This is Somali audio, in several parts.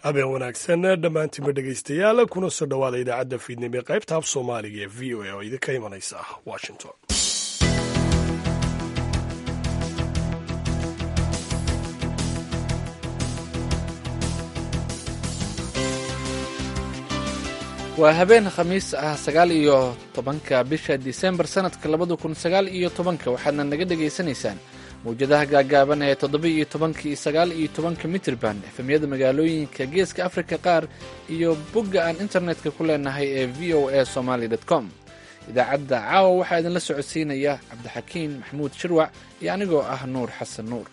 habeen wanaagsan dhammaantiinba dhegaystayaal kuna soo dhowaada idaacadda fiidnimo ee qaybta af soomaaliga ee v o a oo idinka imanaysa washington waa habeen khamiis ah sagaal iyo tobanka bisha disembar sanadka labada kun sagaal iyo tobanka waxaadna naga dhagaysanaysaan mawjadaha gaagaaban ee toddoba iyo tobanka iyo sagaal iyo tobanka mitrban efemyada magaalooyinka geeska afrika qaar iyo bogga aan internetka ku leenahay ee v o a somaly com idaacadda caawa waxaa idinla socodsiinaya cabdixakiin maxamuud shirwac iyo anigoo ah nuur xasan nuur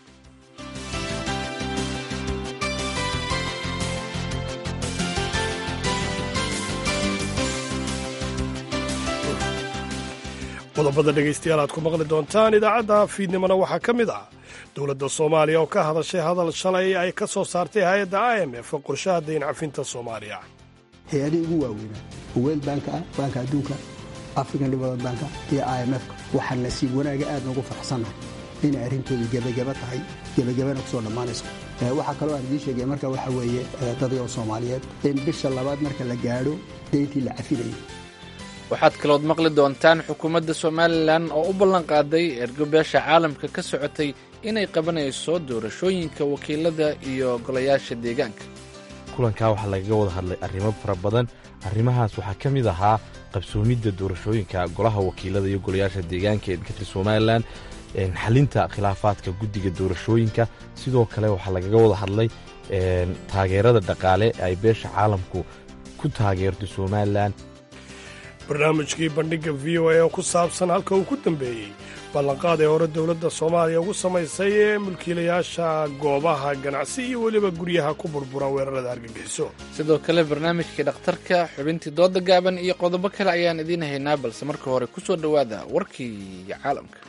qodobada dhegaystayaal aad ku maqli doontaan idaacadda fiidnimona waxaa ka mid ah dowladda soomaaliya oo ka hadashay hadal shalay ay ka soo saartay hay-adda i m f qorshaha dayn cafinta soomaaliya hay-adihii ugu waaweynaa world banka ah baanka adduunka african development banka iyo i m f waxaa nasiib wanaaga aad noogu faraxsannahay inay arrintoodu gebageba tahay gebagabana kusoo dhammaanayso waxaa kaloo aan idiin sheegaya marka waxa weeye dadayoo soomaaliyeed in bisha labaad marka la gaadho dayntii la cafinayay waxaad kalood maqli doontaan xukuumadda somalilan oo u ballanqaaday ergo beesha caalamka ka socotay inay qabanayso doorashooyinka wakiilada iyo golayaasha deegaanka kulankaa waxaa lagaga wada hadlay arrimo fara badan arrimahaas waxaa ka mid ahaa qabsoomidda doorashooyinka golaha wakiilada iyo golayaasha deegaanka ee ka tir somalilan xalinta khilaafaadka guddiga doorashooyinka sidoo kale waxaa lagaga wada hadlay taageerada dhaqaale ay beesha caalamku ku taageerto somalilan barnaamijkii bandhigga v o a oo ku saabsan halka uu ku dambeeyey ballanqaad ee hore dowladda soomaaliya ugu samaysay ee mulkiilayaasha goobaha ganacsi iyo weliba guryaha ku burbura weerarada argagixiso sidoo kale barnaamijkii dhakhtarka xubintii dooda gaaban iyo qodobo kale ayaan idiin haynaa balse marka hore ku soo dhowaada warkii caalamka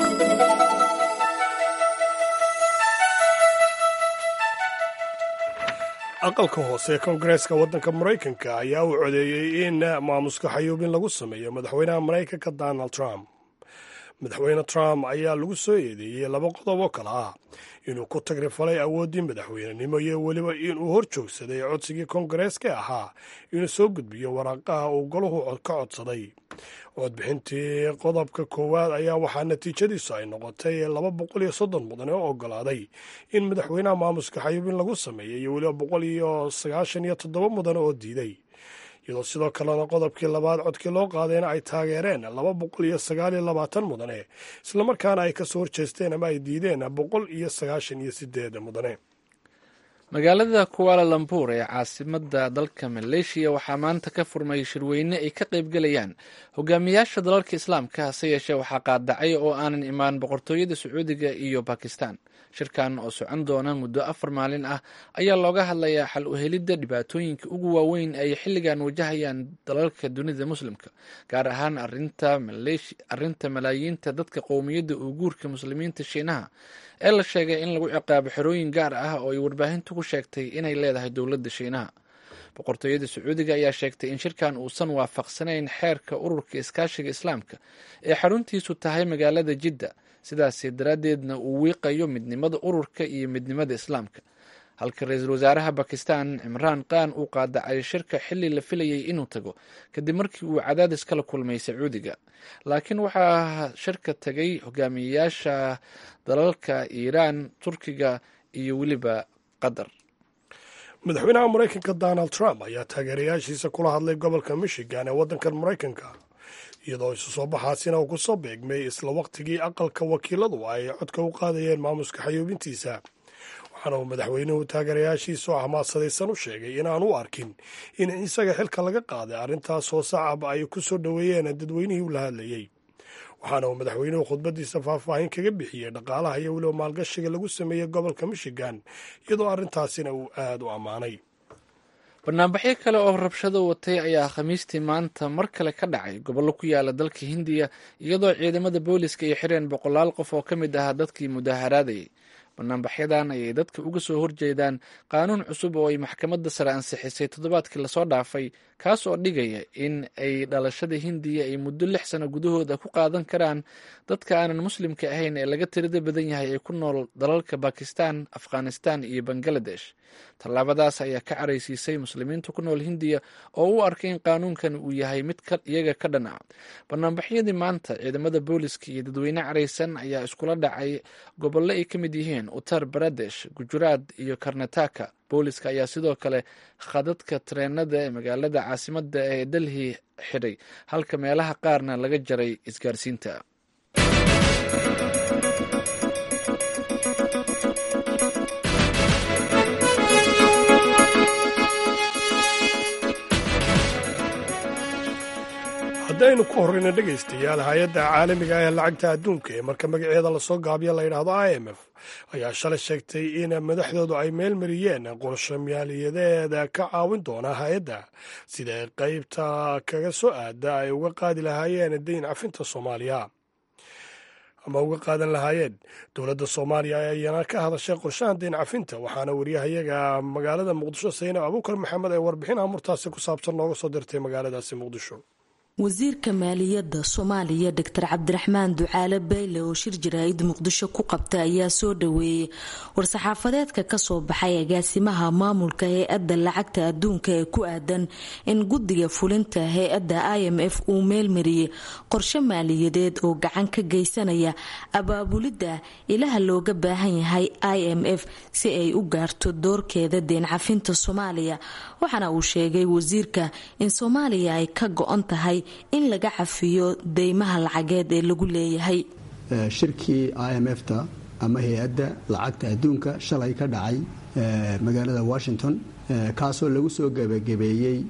aqalka hoose ee koongareeska waddanka maraykanka ayaa u codeeyey in maamuska xayuubin lagu sameeyo madaxweynaha maraykanka donald trump madaxweyne trump ayaa lagu soo eedeeyey laba qodob oo kale ah inuu ku tagrifalay awooddii madaxweynenimo iyo weliba inuu hor joogsaday codsigii koongareeska ahaa inuu soo gudbiyo waraaqaha uu golahu ka codsaday codbixintii qodobka koowaad ayaa waxaa natiijadiisu ay noqotay laba boqol iyo soddon mudan oo ogolaaday in madaxweynaha maamuska xayuubin lagu sameeyey iyo weliba boqol iyo sagaashan iyo toddoba mudan oo diiday iyadoo sidoo kalena qodobkii labaad codkii loo qaadayna ay taageereen laba boqol iyo sagaal iyo labaatan mudane islamarkaana ay kasoo horjeesteen ama ay diideen boqol iyo sagaashan iyo sideed mudane magaalada kuala lambuur ee caasimadda dalka maleeshiya waxaa maanta ka furmay shirweyne ay ka qaybgelayaan hogaamiyaasha dalalka islaamka hase yeeshee waxaa qaadacay oo aanan imaan boqortooyada sacuudiga iyo bakistan shirkan oo socon doona muddo afar maalin ah ayaa looga hadlayaa xal u helidda dhibaatooyinka ugu waaweyn ay xilligan wajahayaan dalalka dunida muslimka gaar ahaan arinta malaayiinta dadka qowmiyadda uuguurka muslimiinta shiinaha ee la sheegay in lagu ciqaabo xerooyin gaar ah oo ay warbaahintu ku sheegtay inay leedahay dowladda shiinaha boqortooyada sacuudiga ayaa sheegtay in shirkan uusan waafaqsanayn xeerka ururka iskaashiga islaamka ee xaruntiisu tahay magaalada jidda sidaasi daraaddeedna uu wiiqayo midnimada ururka iyo midnimada islaamka halka ra-iisul wasaaraha bakistan cimraan khan uu qaadacay shirka xilli la filayay inuu tago kadib markii uu cadaadis kala kulmay sacuudiga laakiin waxaa shirka tagay hogaamiyeyaasha dalalka iiraan turkiga iyo weliba qatar madaxweynaha maraykanka donald trump ayaa taageerayaashiisa kula hadlay gobolka michigan ee waddankan maraykanka iyadoo isu soo baxaasina uu ku soo beegmay isla wakhtigii aqalka wakiiladu ay codka u qaadayeen maamuska xayuubintiisa waxaana uu madaxweynuhu taageerayaashiisa oo xamaasadaysan u sheegay inaan u arkin in isaga xilka laga qaaday arrintaas oo sacab ay ku soo dhoweeyeen dadweynihii ula hadlayey waxaana uu madaxweynuhu khudbadiisa faahfaahin kaga bixiyey dhaqaalaha iyo weliba maalgashiga lagu sameeyey gobolka michigan iyadoo arrintaasina uu aada u ammaanay banaanbaxyo kale oo rabshado watay ayaa khamiistii maanta mar kale ka dhacay gobollo ku yaala dalka hindiya iyadoo ciidamada booliska ay xireen boqolaal qof oo ka mid ahaa dadkii mudaaharaadayay banaanbaxyadan ayay dadka uga soo horjeedaan qaanuun cusub oo ay maxkamadda sare ansixisay toddobaadkii lasoo dhaafay kaas oo dhigaya in ay dhalashada hindiya ay muddo lix sano gudahooda ku qaadan karaan dadka aanan muslimka ahayn ee laga tirada badan yahay ee ku nool dalalka bakistan afghanistan iyo bangaladesh tallaabadaas ayaa ka caraysiisay muslimiinta ku nool hindiya oo u arkay in qaanuunkan uu yahay mid iyaga ka dhan ah banaanbaxyadii maanta ciidamada booliska iyo dadweyne caraysan ayaa iskula dhacay gobollo ay ka mid yihiin uttar baradesh gujuraad iyo karnataka booliska ayaa sidoo kale khadadka tareenada ee magaalada caasimada ee delhi xidhay halka meelaha qaarna laga jaray isgaarsiinta haddaynu ku horreyna dhegaystayaal hay-adda caalamiga ah ee lacagta adduunka ee marka magaceeda lasoo gaabiyo la yidhaahdo i m f ayaa shalay sheegtay in madaxdoodu ay meel mariyeen qorsho maaliyadeeda ka caawin doona hay-adda sida ay qaybta kaga soo aada ay uga qaadi lahaayeen dayn cafinta soomaaliya ama uga qaadan lahaayeen dowladda soomaaliya ayana ka hadashay qorshahan dayn cafinta waxaana wariyahayaga magaalada muqdisho saynab abuukar maxamed ee warbixin amurtaasi ku saabsan nooga soo dirtay magaaladaasi muqdisho wasiirka maaliyadda soomaaliya doctor cabdiraxmaan ducaale bayle oo shir jaraa'id muqdisho ku qabta ayaa soo dhaweeyey war-saxaafadeedka kasoo baxay agaasimaha maamulka hay-adda lacagta adduunka ee ku aadan in guddiga fulinta hay-adda i m f uu meelmariyey qorshe maaliyadeed oo gacan ka geysanaya abaabulidda ilaha looga baahan yahay i m f si ay u gaarto doorkeeda deen cafinta soomaaliya waxaana uu sheegay wasiirka in soomaaliya ay ka go-on tahay in laga cafiyo deymaha lacageed ee lagu leeyahay shirkii i m f ta ama hay-adda lacagta adduunka shalay ka dhacay magaalada washington kaasoo lagu soo gebagabeeyey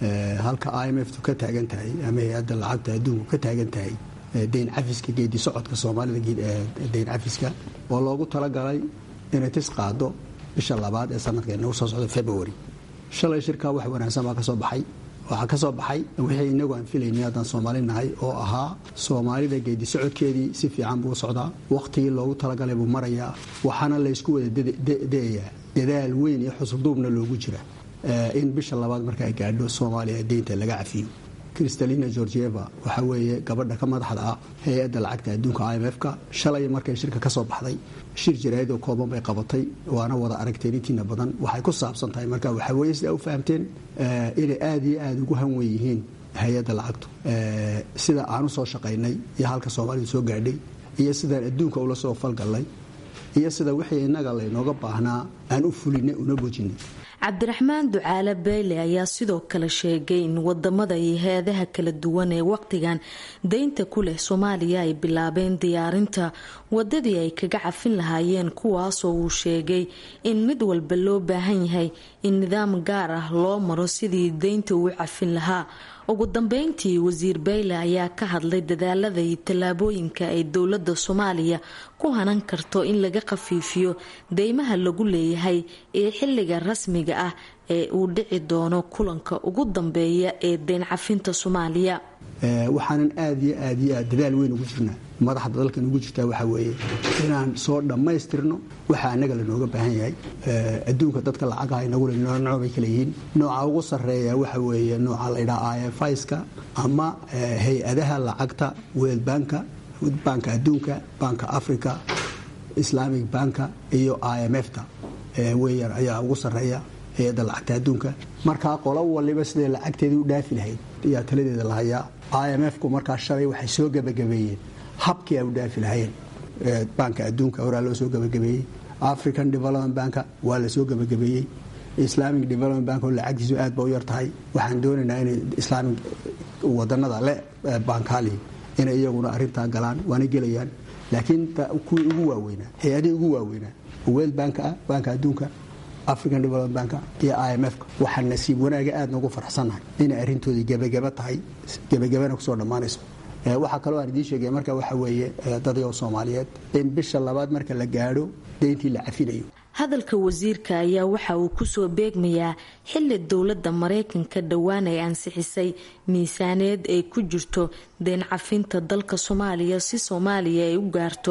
halka i m f tu ka taagan tahay ama hay-adda lacagta adduunku ka taagan tahay deyn cafiska geedi socodka soomaalida deyn cafiska oo loogu talagalay inay tis qaado bisha labaad ee sanadka nagu soo socda february shalay shirkaa wax wanaagsan baa ka soo baxay waxaa ka soo baxay wixii inagu aan filaynay haddaan soomaali nahay oo ahaa soomaalida geedi socodkeedii si fiican buu socdaa wakhtigii loogu talagalay buu marayaa waxaana laysku wada dayayaa dadaal weyn iyo xusulduubna loogu jira in bisha labaad marka ay gaadho soomaaliya deynta laga cafiyo kristalina georgieva waxaa weeye gabadha ka madaxda ah hay-adda lacagta adduunka i m f-ka shalay markay shirka ka soo baxday shir jaraa'id oo kooban bay qabatay waana wada aragteen intiina badan waxay ku saabsan tahay marka waxaa weeye sidaa u fahamteen inay aada iyo aada ugu hanwen yihiin hay-adda lacagtu sida aan u soo shaqaynay iyo halka soomaalidu soo gaadhay iyo sidaan adduunka ula soo falgallay iyo sida wixii innaga laynooga baahnaa aan u fulinay una bojinay cabdiraxmaan ducaale beyle ayaa sidoo kale sheegay in wadamada iyo hay-adaha kala duwan ee waqtigan deynta ku leh soomaaliya ay bilaabeen diyaarinta wadadii ay kaga cafin lahaayeen kuwaasoo uu sheegay in mid walba loo baahan yahay in nidaam gaar ah loo maro sidii deynta uu cafin lahaa ugu dambeyntii wasiir bayle ayaa ka hadlay dadaalada iyo tallaabooyinka ay dowlada soomaaliya ku hanan karto in laga khafiifiyo deymaha lagu leeyahay ee xilliga rasmiga ah ee uu dhici doono kulanka ugu dambeeya ee deyn cafinta soomaaliya waxaanan aada iyo aad iyo aad dadaal weyn ugu jirnaa madaxda dalkan ugu jirtaa waxaa weeye inaan soo dhammaystirno waxa annaga lanooga baahan yahay adduunka dadka lacagaha inagu le nooc bay kala yihiin nooca ugu sarreeya waxa weeye nooca laydhaha i f iska ama hay-adaha lacagta world banka banka adduunka banka africa islamic banka iyo i m f ta weeyaan ayaa ugu sarreeya hay-adda lacagta adduunka markaa qolo waliba siday lacagteedii u dhaafi lahayd ayaa taladeeda lahayaa i m f ku markaa shalay waxay soo gebagabeeyeen habkii ay u dhaafi lahayeen banka adduunka horaa loo soo gebagabeeyey african development banka waa la soo gebagabeeyey islamic development bank oo lacagtiisu aad ba u yar tahay waxaan doonaynaa inay islaamic wadanada le bankali inay iyaguna arintaa galaan waana gelayaan laakiin kuwii ugu waaweynaa hay-adihii ugu waaweynaa world bank ah banka adduunka african development banka iyo i m f waxaa nasiib wanaaga aad noogu farxsannahay inay arrintoodii gebagaba tahay gebagabana kusoo dhammaanayso waxaa kaloo aan idiin sheegaya marka waxa weeye dadyo soomaaliyeed in bisha labaad marka la gaadho deyntii la cafinayo hadalka wasiirka ayaa waxa uu kusoo beegmayaa xili dowladda maraykanka dhowaan ay ansixisay miisaaneed ay ku jirto deen cafinta dalka soomaaliya si soomaaliya ay u gaarto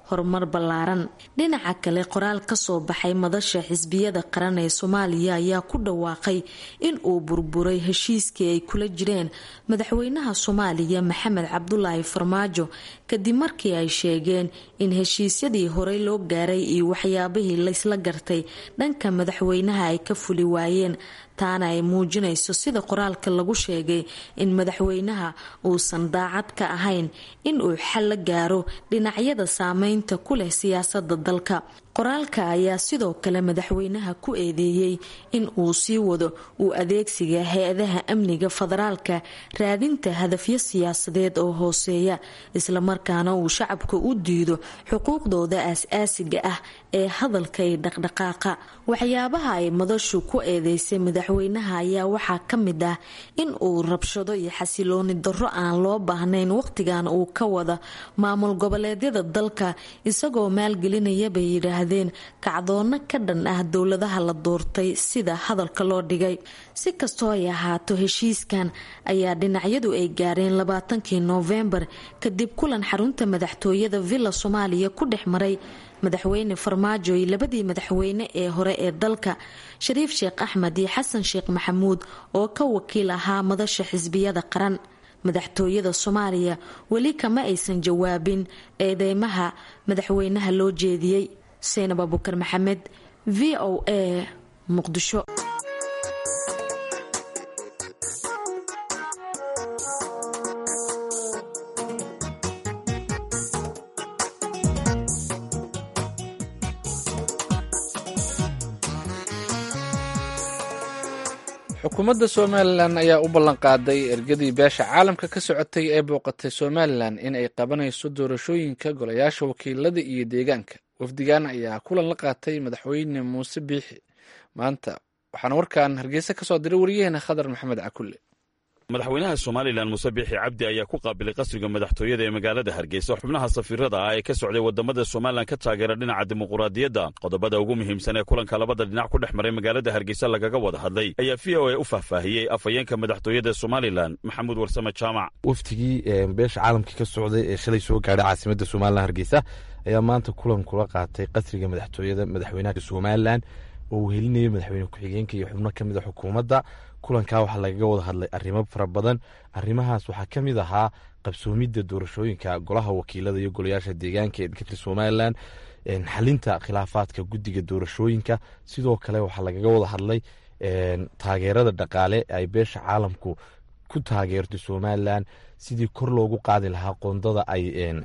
horumar ballaaran dhinaca kale qoraal kasoo baxay madasha xisbiyada qaran ee soomaaliya ayaa ku dhawaaqay in uu burburay heshiiskii ay kula jireen madaxweynaha soomaaliya maxamed cabdulaahi farmaajo kadib markii ay sheegeen in heshiisyadii horey loo gaaray iyo waxyaabihii laysla gartay dhanka madaxweynaha ay ka fuli waayeen taana ay muujinayso sida qoraalka lagu sheegay in madaxweynaha uusan daacad ka ahayn in uu xal la gaaro dhinacyada saameynta ku leh siyaasada dalka qoraalka ayaa sidoo kale madaxweynaha ku eedeeyey in uu sii wado uu adeegsiga hay-adaha amniga federaalka raadinta hadafyo siyaasadeed oo hooseeya islamarkaana uu shacabka u diido xuquuqdooda aas-aasiga ah ee hadalka iyo dhaqdhaqaaqa waxyaabaha ay madashu ku eedeysay madaxweynaha ayaa waxaa ka mid ah in uu rabshado iyo xasilooni darro aan loo baahnayn waqtigan uu ka wada maamul goboleedyada dalka isagoo maalgelinaya bay yidhaahdeen kacdoono ka dhan ah dowladaha la doortay sida hadalka loo dhigay si kastoo ay ahaato heshiiskan ayaa dhinacyadu ay gaareen labaatankii noofembar kadib kulan xarunta madaxtooyada villa soomaaliya ku dhex maray madaxweyne farmaajo iyo labadii madaxweyne ee hore ee dalka shariif sheekh axmed iyo xasan sheekh maxamuud oo ka wakiil ahaa madasha xisbiyada qaran madaxtooyada soomaaliya weli kama aysan jawaabin eedeymaha madaxweynaha loo jeediyey seynab abukar maxamed v o a muqdisho xukuumadda somalilan ayaa u ballanqaaday ergadii beesha caalamka ka socotay ee booqatay somalilan in ay qabanayso doorashooyinka golayaasha wakiilada iyo deegaanka wafdigan ayaa kulan la qaatay madaxweyne muuse biixi maanta waxaana warkan hargeysa ka soo diray wariyaheena khadar maxamed cakulle madaxweynaha somalilan muuse biixi cabdi ayaa ku qaabilay qasriga madaxtooyada ee magaalada hargeysa xubnaha safiirada ah ee ka socday wadamada somalilan ka taageera dhinaca dimuquraadiyadda qodobada ugu muhiimsan ee kulanka labada dhinac ku dhex maray magaalada hargeysa lagaga wada hadlay ayaa v o a u faahfaahiyey afhayeenka madaxtooyada somalilan maxamuud warsame jaamac waftigii beesha caalamka ka socday ee shalay soo gaadhay caasimada somalilan hargeysa ayaa maanta kulan kula qaatay qasriga madaxtooyada madaxweynaha somalilan oo uu helinayay madaxweyne ku-xigeenka iyo xubno ka mid a xukuumadda kulankaa waxaa lagaga wada hadlay arrimo fara badan arrimahaas waxaa ka mid ahaa qabsoomidda doorashooyinka golaha wakiilada iyo golayaasha deegaanka ee dalka somalilan xalinta khilaafaadka guddiga doorashooyinka sidoo kale waxaa lagaga wada hadlay taageerada dhaqaale ay beesha caalamku ku taageerto somalilan sidii kor loogu qaadi lahaa qoondada ay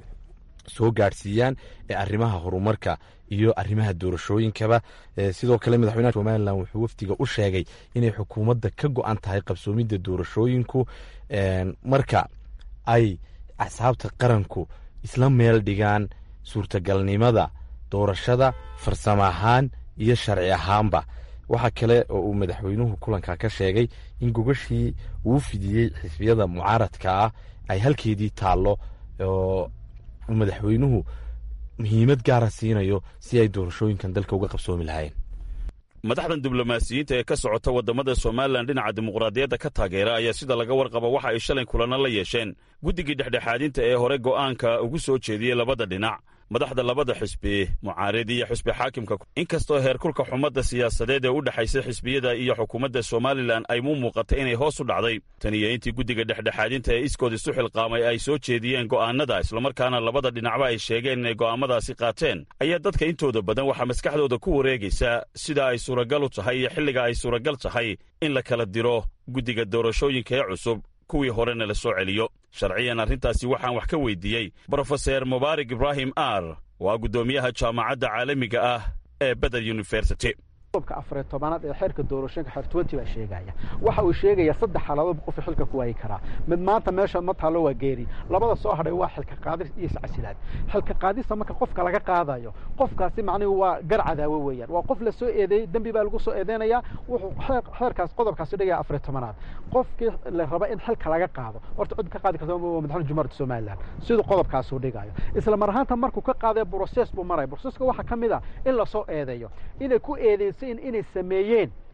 soo gaadhsiiyaan ee arrimaha horumarka iyo arrimaha doorashooyinkaba sidoo kale madaxweynaha somalilan wuxuu wafdiga u sheegay inay xukuumadda ka go-an tahay qabsoomidda doorashooyinku marka ay axsaabta qaranku isla meel dhigaan suurtagalnimada doorashada farsamo ahaan iyo sharci ahaanba waxaa kale oo uu madaxweynuhu kulanka ka sheegay in gogashii uu fidiyey xisbiyada mucaaradka ah ay halkeedii taallo oo madaxweynuhu muhiimad gaara siinayo si ay doorashooyinkan dalka uga qabsoomi lahayn madaxdan diblomaasiyiinta ee ka socota waddamada somalilan dhinaca dimuqraadiyadda ka taageera ayaa sida laga warqaba waxa ay shalay kulanno la yeesheen guddigii dhexdhexaadinta ee hore go'aanka ugu soo jeediyey labada dhinac madaxda labada xisbi mucaaridi iyo xisbi xaakimka inkastoo heerkulka xumadda siyaasadeed ee u dhexaysa xisbiyada iyo xukuumadda somalilan ay mu muuqatay inay hoos u dhacday tan iyo intii guddiga dhexdhexaadinta ee iskood isu xilqaamay ay soo jeediyeen go'aanada islamarkaana labada dhinacba ay sheegeen inay go'aamadaasi qaateen ayaa dadka intooda badan waxaa maskaxdooda ku wareegaysa sida ay suuragal u tahay iyo xilliga ay suuragal tahay in la kala diro guddiga doorashooyinka ee cusub kuwii horena la soo celiyo sharciyan arrintaasi waxaan wax ka weydiiyey brofeser mubaarak ibraahim ar waa guddoomiyaha jaamacadda caalamiga ah ee beder university qodobka afariy tobanaad ee xeerka doorashooyinka xeer twenty baa sheegaya waxa uu sheegayaa saddex xaaladood qofka xilka ku waayi karaa mid maanta meesha ma taalo waa geeri labada soo hadhay waa xilka qaadis iyo iscasilaad xilka qaadista marka qofka laga qaadayo qofkaasi macnihi waa gar cadaawo weeyaan waa qof la soo eedeeyey dembi baa lagu soo eedeynayaa wuxuu xeerkaas qodobkaasi dhigaya afariy tobanaad qofkii la raba in xilka laga qaado horta cid ka qaadi karta waa madaxweyne jumhuuriyadda somaliland siduu qodobkaasuu dhigayo isla mar ahaanta markuu ka qaadayo process buu maraya processka waxaa ka mid ah in lasoo eedeeyo inay ku eedeysa inay sameeyeen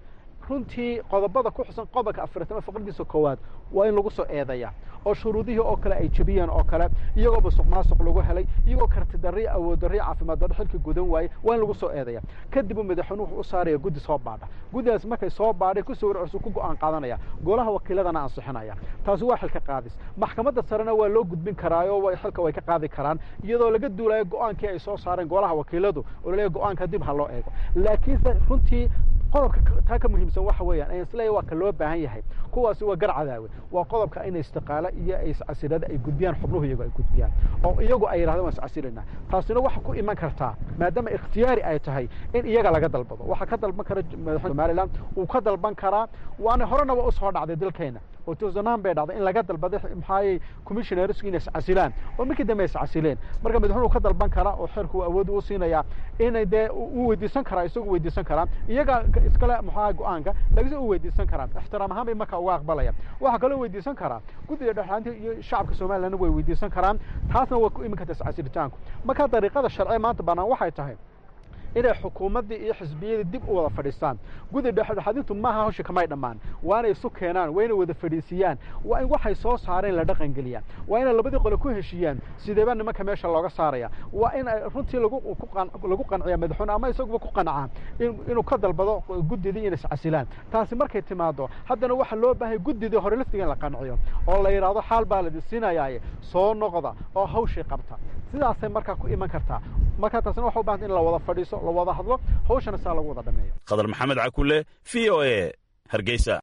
runtii qodobada ku xusan qodobka afartama faqradiisa koowaad waa in lagu soo eedaya oo shuruudihii oo kale ay jebiyeen oo kale iyagoo musuq maasuq lagu helay iyagoo karti darri awood darri caafimaad darro xilka gudan waayey waa in lagu soo eedaya kadib uu madaxweynuhu wuxuu u saaraya guddi soo baadha guddigaas markay soo baadhay ku soo warcursu ku go'aan qaadanaya golaha wakiiladana ansixinaya taasi waa xilka qaadis maxkamadda sarena waa loo gudbin karaayo way xilka way ka qaadi karaan iyadoo laga duulayo go'aankii ay soo saareen golaha wakiiladu oo laleeyahay go'aanka dib ha loo eego laakiinse runtii qodobka taa ka muhiimsan waxa weeyaan ayan isleeyahay waa ka loo baahan yahay kuwaasi waa gar cadaawe waa qodobka in istiqaalo iyo iscasilada ay gudbiyaan xubnuhu iyagu ay gudbiyaan oo iyagu ay yidhahdeen waan iscasilinaa taasina waxa ku iman kartaa maadaama ikhtiyaari ay tahay in iyaga laga dalbado waxaa ka dalban kara madaxweyne somaliland uu ka dalban karaa waana horena waa usoo dhacday dalkeena oo tuusanaan bay dhacday in laga dalbaday maxaayey commissionersku inay iscasilaan oo markii dambe iscasileen marka madaxweyne uu ka dalban karaa oo xeerku uu awood u siinayaa inay dee uu weydiisan karaa isagu weydiisan karaa iyaga iskale maxaa go-aanka laakiinse uu weydiisan karaa ixtiraam ahaan bay marka uga aqbalaya waxaa kaloo weydiisan karaa guddiga dhexaanta iyo shacabka somalilandna way weydiisan karaan taasna way ku imin kartaa iscasilitaanku marka dariiqada sharci maanta bannaan waxay tahay inay xukuumaddii iyo xisbiyadii dib u wada fadhiistaan guddi dhexdhexaadintu maaha hawsha kamay dhammaan waa inay isu keenaan waa inay wada fadhiisiyaan waa in waxay soo saareen la dhaqangeliyaan waa inay labadii qole ku heshiiyaan sideeba nimanka meesha looga saaraya waa in ay runtii lagu lagu qanciya madaxweyne ama isaguba ku qancaa inuu ka dalbado guddidii inay iscasilaan taasi markay timaado haddana waxaa loo baahay guddidii hore laftiga in la qanciyo oo la yidhaahdo xaal baa la disinayaaye soo noqda oo hawshii qabta sidaasay markaa ku iman kartaa markaa taasina waxa u bahanta in la wada fadhiiso la wada hadlo hawshana saa lagu wada dhameeyo khadar maxamed cakule v o e hargeysa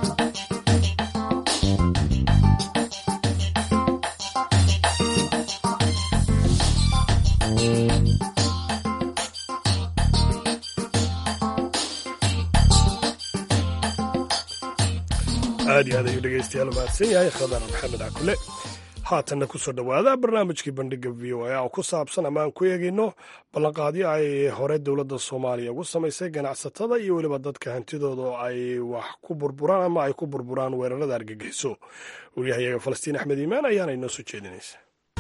aad iyo aad ayuu dhegeystayaal mahadsan yahay khadar maxamed cakule haatanna kusoo dhowaada barnaamijkii bandhiga v o a oo ku saabsan ama aan ku eegayno ballanqaadyo ay hore dowladda soomaaliya ugu samaysay ganacsatada iyo weliba dadka hantidooda oo ay wax ku burburaan ama ay ku burburaan weerarada argagixiso waryahayaga falastiin axmed iimaan ayaana inoo soo jeedinaysa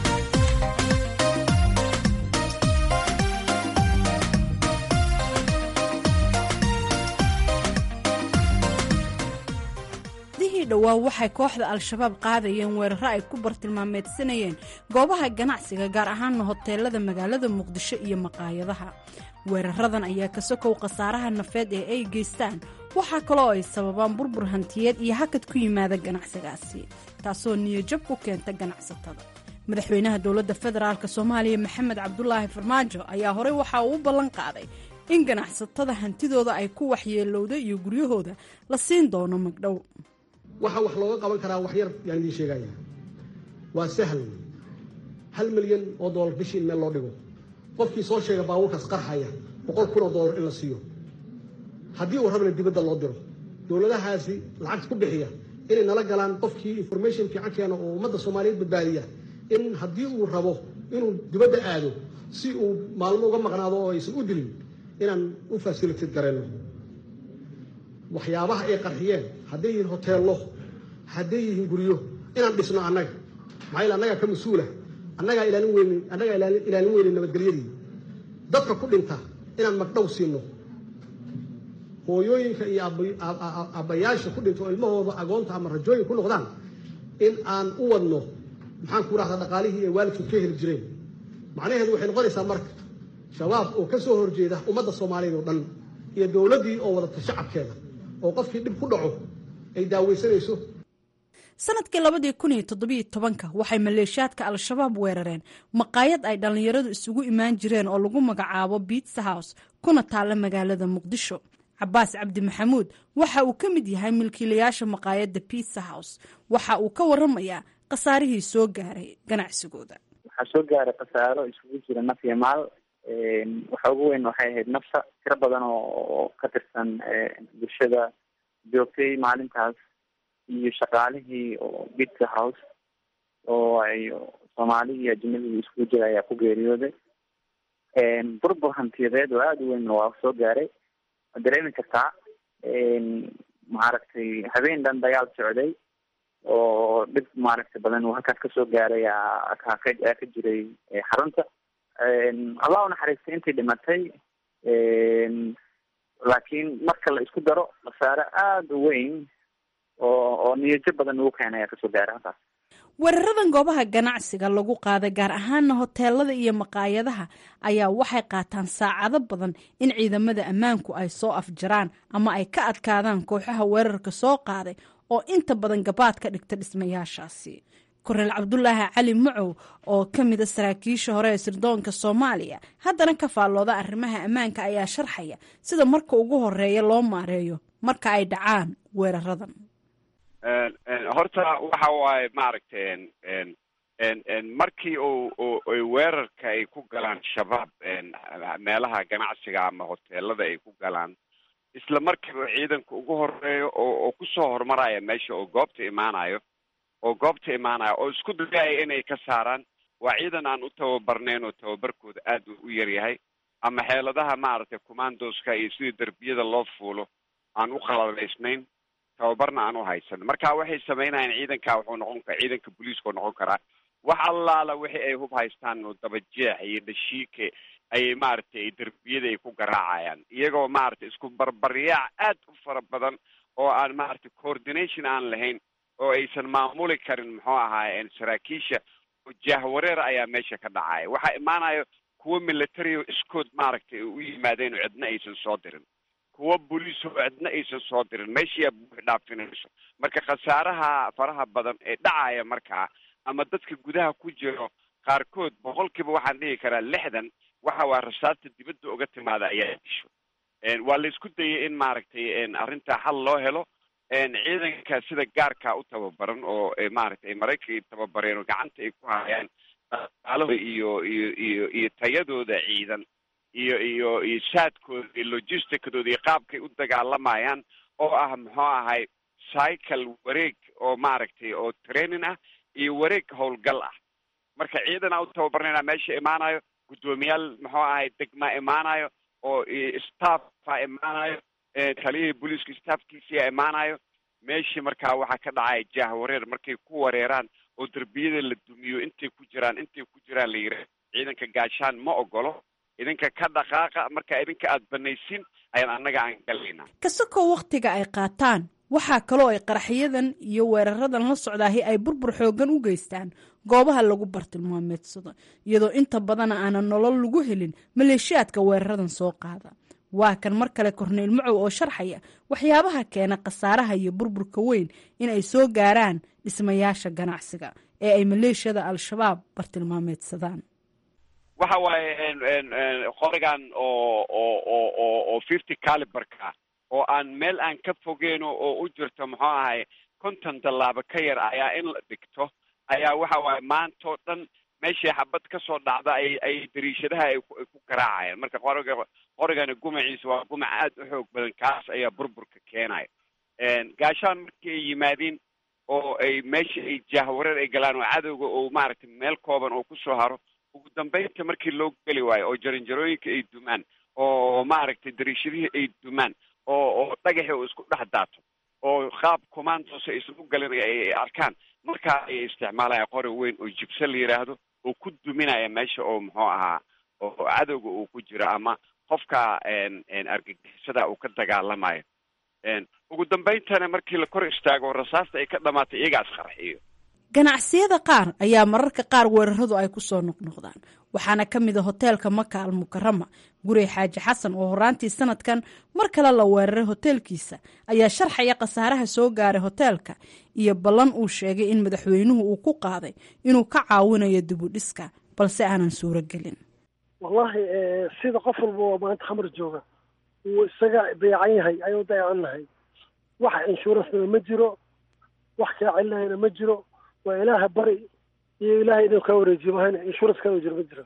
dhowaa waxay kooxda al-shabaab qaadayeen weeraro ay ku bartilmaameedsanayeen goobaha ganacsiga gaar ahaana hoteelada magaalada muqdisho iyo maqaayadaha weeraradan ayaa ka sokow khasaaraha nafeed ee ay geystaan waxaa kaloo ay sababaan burbur hantiyeed iyo hakad ku yimaada ganacsigaasi taasoo niyajab ku keenta ganacsatada madaxweynaha dowladda federaalk soomaaliya maxamed cabdulaahi farmaajo ayaa horey waxa uu u ballan qaaday in ganacsatada hantidooda ay ku waxyeelowda iyo guryahooda la siin doono magdhow waxaa wax looga qaban karaa wax yar yaan idiin sheegaya waa sahal hal milyan oo doolar bishii in meel loo dhigo qofkii soo sheega baabuurkaas qarxaya boqol kun oo doolar in la siiyo haddii uu rabna dibadda loo diro dowladahaasi lacagta ku bixiya inay nala galaan qofkii information fiican keena oo ummadda soomaaliyeed badbaadiya in haddii uu rabo inuu dibadda aado si uu maalmo uga maqnaado oo aysan u dilin inaan u fasilitad garayno waxyaabaha ay qarxiyeen hadday yihiin hoteello hadday yihiin guryo inaan dhisno annaga maxaa yeel annagaa ka mas-uula annagaa ilaalin weynin annagaa ilaalin weynin nabadgelyadii dadka ku dhinta inaan magdhow siino hooyooyinka iyo aabbayaasha ku dhinta oo ilmahooda agoonta ama rajooyin ku noqdaan in aan u wadno maxaan ku rahdaa dhaqaalihii ay waalidkood ka heli jireen macnaheedu waxay noqonaysaa marka shabaab oo ka soo horjeeda ummadda soomaaliyeed oo dhan iyo dowladdii oo wadata shacabkeeda oo qofkii dhib ku dhaco ay daaweysanayso sanadkii labadii kun iyo toddobiyo tobanka waxay maleeshiyaadka al-shabaab weerareen maqaayad ay dhallinyaradu isugu imaan jireen oo lagu magacaabo biitsa house kuna taalla magaalada muqdisho cabaas cabdi maxamuud waxa uu ka mid yahay milkiilayaasha maqaayadda biitsa house waxa uu ka waramayaa khasaarihii soo gaaray ganacsigooda waxaa soo gaaray khasaaro isugu jira naf iyo maal waxa ugu weyn waxay ahayd nafta tiro badan oo ka tirsan bulshada joogtay maalintaas iyo shaqaalihii oo bitsa house oo ay soomaali iyo ajnabigii iskugu jira ayaa ku geeriyooday burbur hantiyadeed oo aada u weyn waa soo gaaray waad dareemi kartaa maaragtay habeen dhan dagaal socday oo dhib maaragtay badan uu halkaas kasoo gaaray ka ka jiray xarunta allah u naxariistay intii dhimatay laakiin marka la isku daro khasaare aada u weyn oo oo niyajo badan ugu keenaya kasoo gaara halkaas weeraradan goobaha ganacsiga lagu qaaday gaar ahaana hoteelada iyo maqaayadaha ayaa waxay qaataan saacado badan in ciidamada ammaanku ay soo afjaraan ama ay ka adkaadaan kooxaha weerarka soo qaaday oo inta badan gabaad ka dhigta dhismayaashaasi korneel cabdulaahi cali macow oo ka mida saraakiisha hore ee sirdoonka soomaaliya haddana ka faallooda arrimaha ammaanka ayaa sharxaya sida marka ugu horeeya loo maareeyo marka ay dhacaan weeraradan horta waxa waaye maaragtay markii u ay weerarka ay ku galaan shabaab meelaha ganacsiga ama hoteelada ay ku galaan isla markiiba ciidanka ugu horeeyo oo oo kusoo horumaraya meesha oo goobta imaanayo oo goobta imaanaya oo isku dayaya inay ka saaraan waa ciidan aan u tababarnayn oo tababarkooda aad u yar yahay ama xeeladaha maaragtay commandoska iyo sidii derbiyada loo fuulo aan u qaladaysnayn tababarna aan u haysan marka waxay samaynayaan ciidanka wuxuu noqon kara ciidanka booliiska noqon karaa wax allaala wixii ay hub haystaan oo dabajeex iyo dhashiike ayay maaragtay derbiyada ay ku garaacayaan iyagoo maaragtay isku barbaryaac aad u fara badan oo aan maaragtay coordination aan lahayn oo aysan maamuli karin muxuu ahaaye saraakiisha jahwareer ayaa meesha ka dhacaya waxaa imaanayo kuwo military o iskood maaragtay u yimaadeen oo cidna aysan soo dirin kuwo boliis oo cidna aysan soo dirin meeshiyaa buux dhaafinayso marka khasaaraha faraha badan ee dhacaya markaa ama dadka gudaha ku jiro qaarkood boqolkiiba waxaan dhihi karaa lixdan waxa waa rasaasta dibadda uga timaada ayaa disho waa la isku dayay in maaragtay arrintaa xal loo helo ciidanka sida gaarkaa u tababaran oo maaragtay maraykanka tababareen oo gacanta ay ku hayaan dhaqaalahooda iyo iyo iyo iyo tayadooda ciidan iyo iyo iyo saadkooda iyo logisticadooda iyo qaabkay u dagaalamayaan oo ah muxuu ahay cycle wareeg oo maaragtay oo training ah iyo wareeg howlgal ah marka ciidanaa u tababarnayna meesha imaanayo guddoomiyaal muxuu ahay degmaa imaanayo oo staffa imaanayo taliyihii booliiska staffkiisiyaa imaanayo meeshii markaa waxaa ka dhacaya jahwareer markay ku wareeraan oo derbiyada la dumiyo intay ku jiraan intay ku jiraan la yidhaah ciidanka gaashaan ma ogolo idinka ka dhaqaaqa marka idinka aada banaysin ayaan annaga aan galaynaa kasakoo wakhtiga ay qaataan waxaa kaloo ay qaraxyadan iyo weeraradan la socdaahi ay burbur xooggan u geystaan goobaha lagu bartilmaameedsado iyadoo inta badana aanan nolol lagu helin maleeshiyaadka weeraradan soo qaada waa kan mar kale korneyl macow oo sharxaya waxyaabaha keena khasaaraha iyo burburka weyn in ay soo gaaraan dhismayaasha ganacsiga ee ay maleeshiyada al-shabaab bartilmaameedsadaan waxa waaye qorigan oo oo oo oo oo fifty caliberka oo aan meel aan ka fogeyno oo u jirto muxuu ahay konton tallaabo ka yar ayaa in la dhigto ayaa waxa waaye maantao dhan meeshii xabad kasoo dhacda ay ay dariishadaha ay ku garaacayaan marka qoriga qorigani gumaciisa waa gumac aad u xoog badan kaas ayaa burburka keenaya gaashaan markii ay yimaadeen oo ay meesha ay jahwareer ay galaan oo cadowga oo maaragtay meel kooban oo kusoo haro ugu dambeynta markii loo geli waayo oo jaranjarooyinka ay dumaan oo maaragtay dariishadihii ay dumaan oo oo dhagaxii oo isku dhex daato oo qaab commandos aysan u galin ay arkaan markaa ay isticmaalaya qori weyn oo jibse la yidhaahdo oo ku duminaya meesha oo muxuu ahaa oo cadowga uu ku jiro ama qofka argagixisada uu ka dagaalamayo ugu dambayntana markii la kor istaago rasaasta ay ka dhamaatay iyagaas qarxiyo ganacsiyada qaar ayaa mararka qaar weeraradu ay ku soo noqnoqdaan waxaana ka mid a hoteelka maka al mukarama gurey xaaji xasan oo horaantii sanadkan mar kale la weeraray hoteelkiisa ayaa sharxaya khasaaraha soo gaaray hoteelka iyo ballan uu sheegay in madaxweynuhu uu ku qaaday inuu ka caawinayo dibudhiska balse aanan suuro gelin wallahi sida qof walba oo maanta khamar jooga uu isaga dayacan yahay ayuu dayacan nahay wax inshuuransna ma jiro wax kaa celinahayna ma jiro waa ilaaha bari iyo ilaahay inuu kaa wareejiyo mahayna insurance kaa jiro ma jiro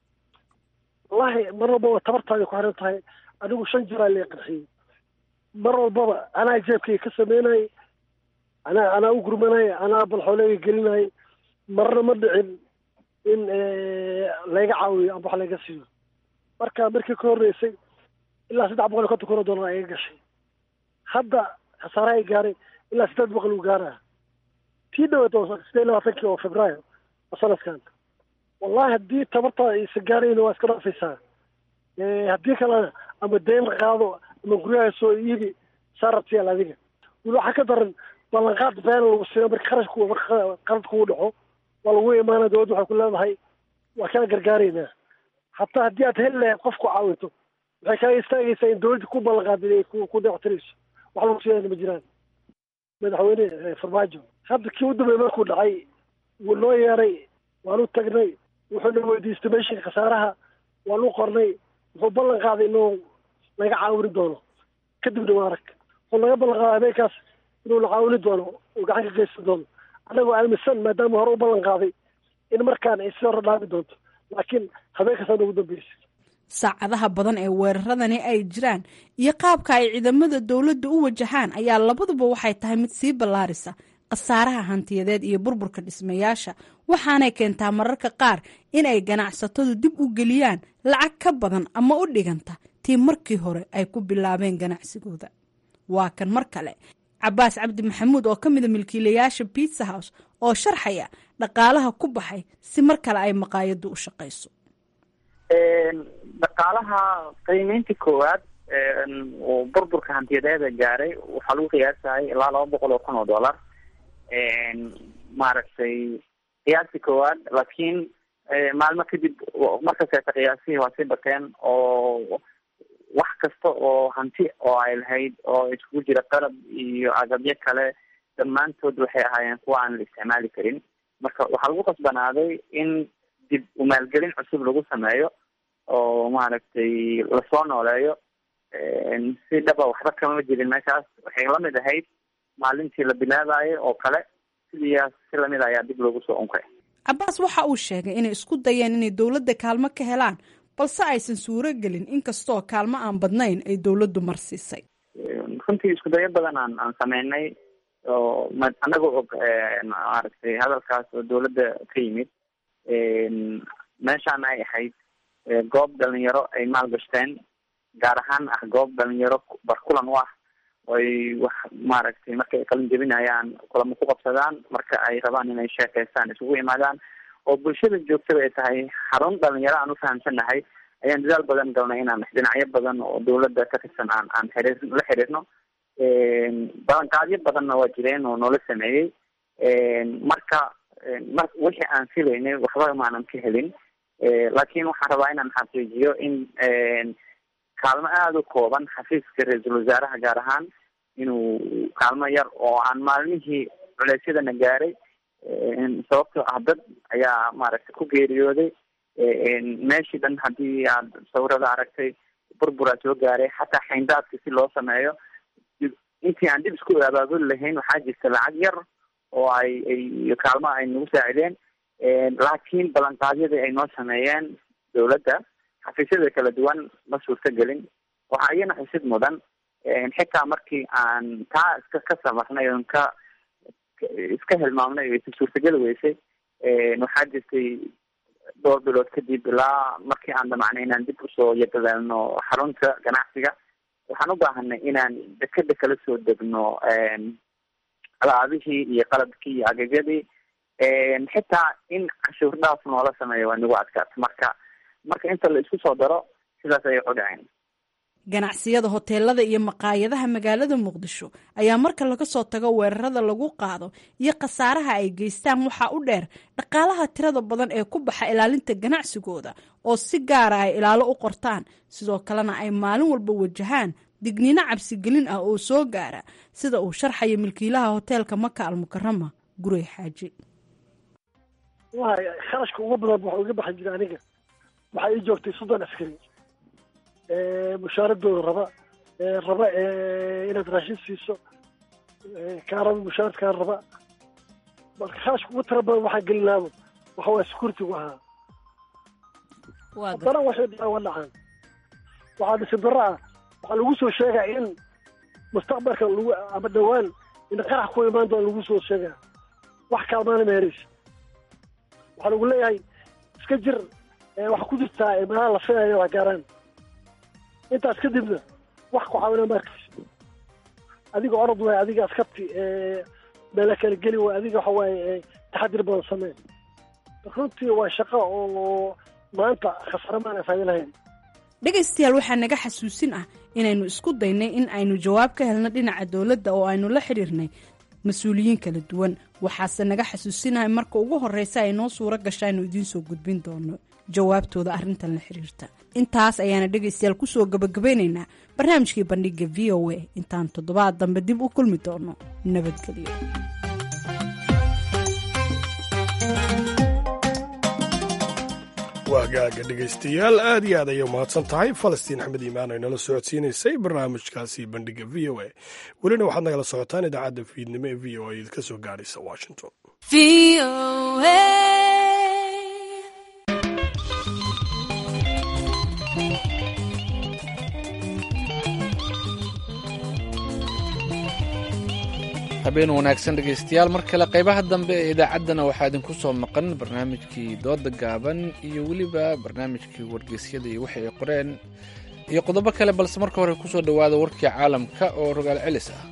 wallahi mar walbaba tabartaada ku xiran tahay anigu shan jiraa lee qarxiyey mar walbaba anaa jeebkayga ka sameynayay anaa anaa u gurmanaya anaa balxooleega gelinayay marna ma dhicin in layga caawiyo amba wax layga siiyo marka markii ka horreysay ilaa saddex boqol iyo konton kun oo dollar ayaga gashay hadda khasaaraha ay gaaray ilaa siddeed boqol uu gaaraya tii dhaweed oo sideed labaatankii oo februaayo oo sanadkan wallahi haddii tabartaada aysan gaarayna waa iska dhaafaysaa haddii kalena ama deen la qaado ama guryaha soo iibi saarabtiyaal adiga weli waxaa ka daran ballanqaad been lagu siiyo marka kharashku marka qalad kugu dhaco waa lagu imaana dowladda waxay ku leedahay waa kaa gargaaraynaa hataa haddii aad heli lahayd qof ku caawinto waxay kaaga istaagaysaa in dowladda ku ballanqaadin ay ku dayactirayso wax lagu siiyana ma jiraan madaxweyne farmaajo hadda kii u dambeey markuu dhacay wuu noo yeeray waanu tagnay wuxuuna weydiistay meeshii khasaaraha waanu qornay wuxuu ballan qaaday inuu naga caawini doono kadibna waa arag wuxuu naga ballan qaaday habeenkaas inuu na caawini doono uu gacan ka geysan doono annagoo aaminsan maadaama hore u ballan qaaday in markaan ay si hore dhaami doonto laakiin habeenkaasaan ugu dambeysay saacadaha badan ee weeraradani ay jiraan iyo qaabka ay ciidamada dowladda u wajahaan ayaa labaduba waxay tahay mid sii ballaarisa khasaaraha hantiyadeed iyo burburka dhismayaasha waxaanay keentaa mararka qaar in ay ganacsatadu dib u geliyaan lacag ka badan ama u dhiganta tii markii hore ay ku bilaabeen ganacsigooda waa kan mar kale cabaas cabdi maxamuud oo ka mida milkiilayaasha biitsa house oo sharxaya dhaqaalaha ku baxay si mar kale ay maqaayaddu u shaqayso dhaqaalaha qiimeyntii koowaad uu burburka hantiyadeeda gaaray waxaa lagu qiyaasayay ilaa laba boqol oo kun oo dollar maaragtay qiyaastii koowaad laakiin maalmo kadib markaseeta qiyaasihii waa sii bateen oo wax kasta oo hanti oo ay lahayd oo iskugu jira qalab iyo agabyo kale dhammaantood waxay ahaayeen kuwa aan la isticmaali karin marka waxaa lagu qasbanaaday in dib umaalgelin cusub lagu sameeyo oo maaragtay lasoo nooleeyo si dhaba waxba kama jirin meeshaas waxay lamid ahayd maalintii la bilaabayo oo kale sidiiyaas si lamid ayaa dib loogu soo unkay cabaas waxa uu sheegay inay isku dayeen inay dowladda kaalmo ka helaan balse aysan suuro gelin inkastoo kaalmo aan badnayn ay dowladdu marsiisay runtii isku dayo badan aan aan sameynay oo ma anagoo og maaragtay hadalkaas oo dowladda ka yimid meeshaan ay ahayd goob dhalinyaro ay maalgashteen gaar ahaan ah goob dhalinyaro barkulan u ah oy wax maaragtay marka ay qalin jebinayaan kulamo ku qabsadaan marka ay rabaan inay sheekeystaan isugu imaadaan oo bulshada joogtada ay tahay xarun dhalinyaro aan ufahamsanahay ayaan dadaal badan galnay inaan dhinacyo badan oo dowladda ka tirsan aan aan xiriir la xiriirno balanqaadyo badanna waa jireen oo noola sameeyey marka mar wixii aan filaynay waxba maanan ka helin laakiin waxaan rabaa inaan xaqiijiyo in kaalmo aada u kooban xafiiska ra-iisul wasaaraha gaar ahaan inuu kaalmo yar oo aan maalmihii culeysyadana gaaray sababtoo ah dad ayaa maaragtay ku geeriyooday meeshii dhan haddii aad sawirada aragtay burburaa soo gaaray xataa xayndaadka si loo sameeyo intii aan dib isku abaabuli lahayn waxaa jirta lacag yar oo ay ay kaalmo ay nagu saacideen laakiin ballanqaadyadii ay noo sameeyeen dowladda xafiisyada kala duwan ma suurto gelin waxaa iyana xusid mudan xitaa markii aan taa iska ka samarnay oon ka iska hilmaamnay o isa suurtageli weysay waxaa jirtay dhowr bilood kadib ilaa markii aan damacnay inaan dib usoo yadadaalno xarunta ganacsiga waxaan u baahanay inaan dekeda kala soo degno alaabihii iyo qalabkii iyo agagyadii xitaa in cashuur dhaaf noola sameeyo waa nagu adkaata marka marka inta la isku soo daro sidaas ayay u dhaceen ganacsiyada hoteelada iyo maqaayadaha magaalada muqdisho ayaa marka laga soo tago weerarada lagu qaado iyo khasaaraha ay geystaan waxaa u dheer dhaqaalaha tirada badan ee ku baxa ilaalinta ganacsigooda oo si gaara ay ilaalo u qortaan sidoo kalena ay maalin walba wajahaan digniino cabsigelin ah oo soo gaara sida uu sharxayo milkiilaha hoteelka maka almukarama gurey xaaji waay kharashka uga badan waxa uga baxi jira aniga waxaa ii joogtay soddon askari mushaaradooda raba raba inaad raashin siiso kaa raba mushaarad kaa raba marka kharashka ugu tira badan waxaa gelinaaba waxa waa security-gu ahaa haddana waxay dhacaan waa dhacaan waxaa dhisin darro ah waxaa lagu soo sheegaa in mustaqbalka lagu ama dhawaan in qarax ku imaan doona lagu soo sheegaa wax kaalmaana meeraysa waxaa lagu leeyahay iska jir waxaa ku jirtaa meelaha la filayo wax gaaraan intaas kadibna wax ku caawina ma arkaysa adiga orod waay adiga askarti meela kala geli waay adiga waxa waaye taxadir badan sameen runtii waa shaqo oo maanta khasare maana faa'ido lahayn dhegaystayaal waxaa naga xasuusin ah inaynu isku daynay in aynu jawaab ka helno dhinaca dowladda oo aynu la xidhiirnay mas-uuliyiin kala duwan waxaase naga xasuusinahay marka ugu horreysa ay noo suuro gasha aynu idiin soo gudbin doono jawaabtooda arrintan la xiriirta intaas ayaana dhegaystayaal kusoo gabagabeynaynaa barnaamijkii bandhiga v o a intaan toddobaad dambe dib u kulmi doono nabadgelyo waagaaga dhegaystayaal aad iyo aad ayay umahadsan tahay falastiin axmed iimaan ay nala socodsiinaysay barnaamijkaasi bandhiga v o a welina waxaad nagala socotaan idaacadda fiidnimo ee v o a idinka soo gaadhaysa washington habeen wanaagsan dhegaystayaal mar kale qaybaha dambe ee idaacaddana waxaa idinku soo maqan barnaamijkii dooda gaaban iyo weliba barnaamijkii wargeysyada iyo wixii ay qoreen iyo qodobo kale balse marka hore kusoo dhowaada warkii caalamka oo rogaal celis ah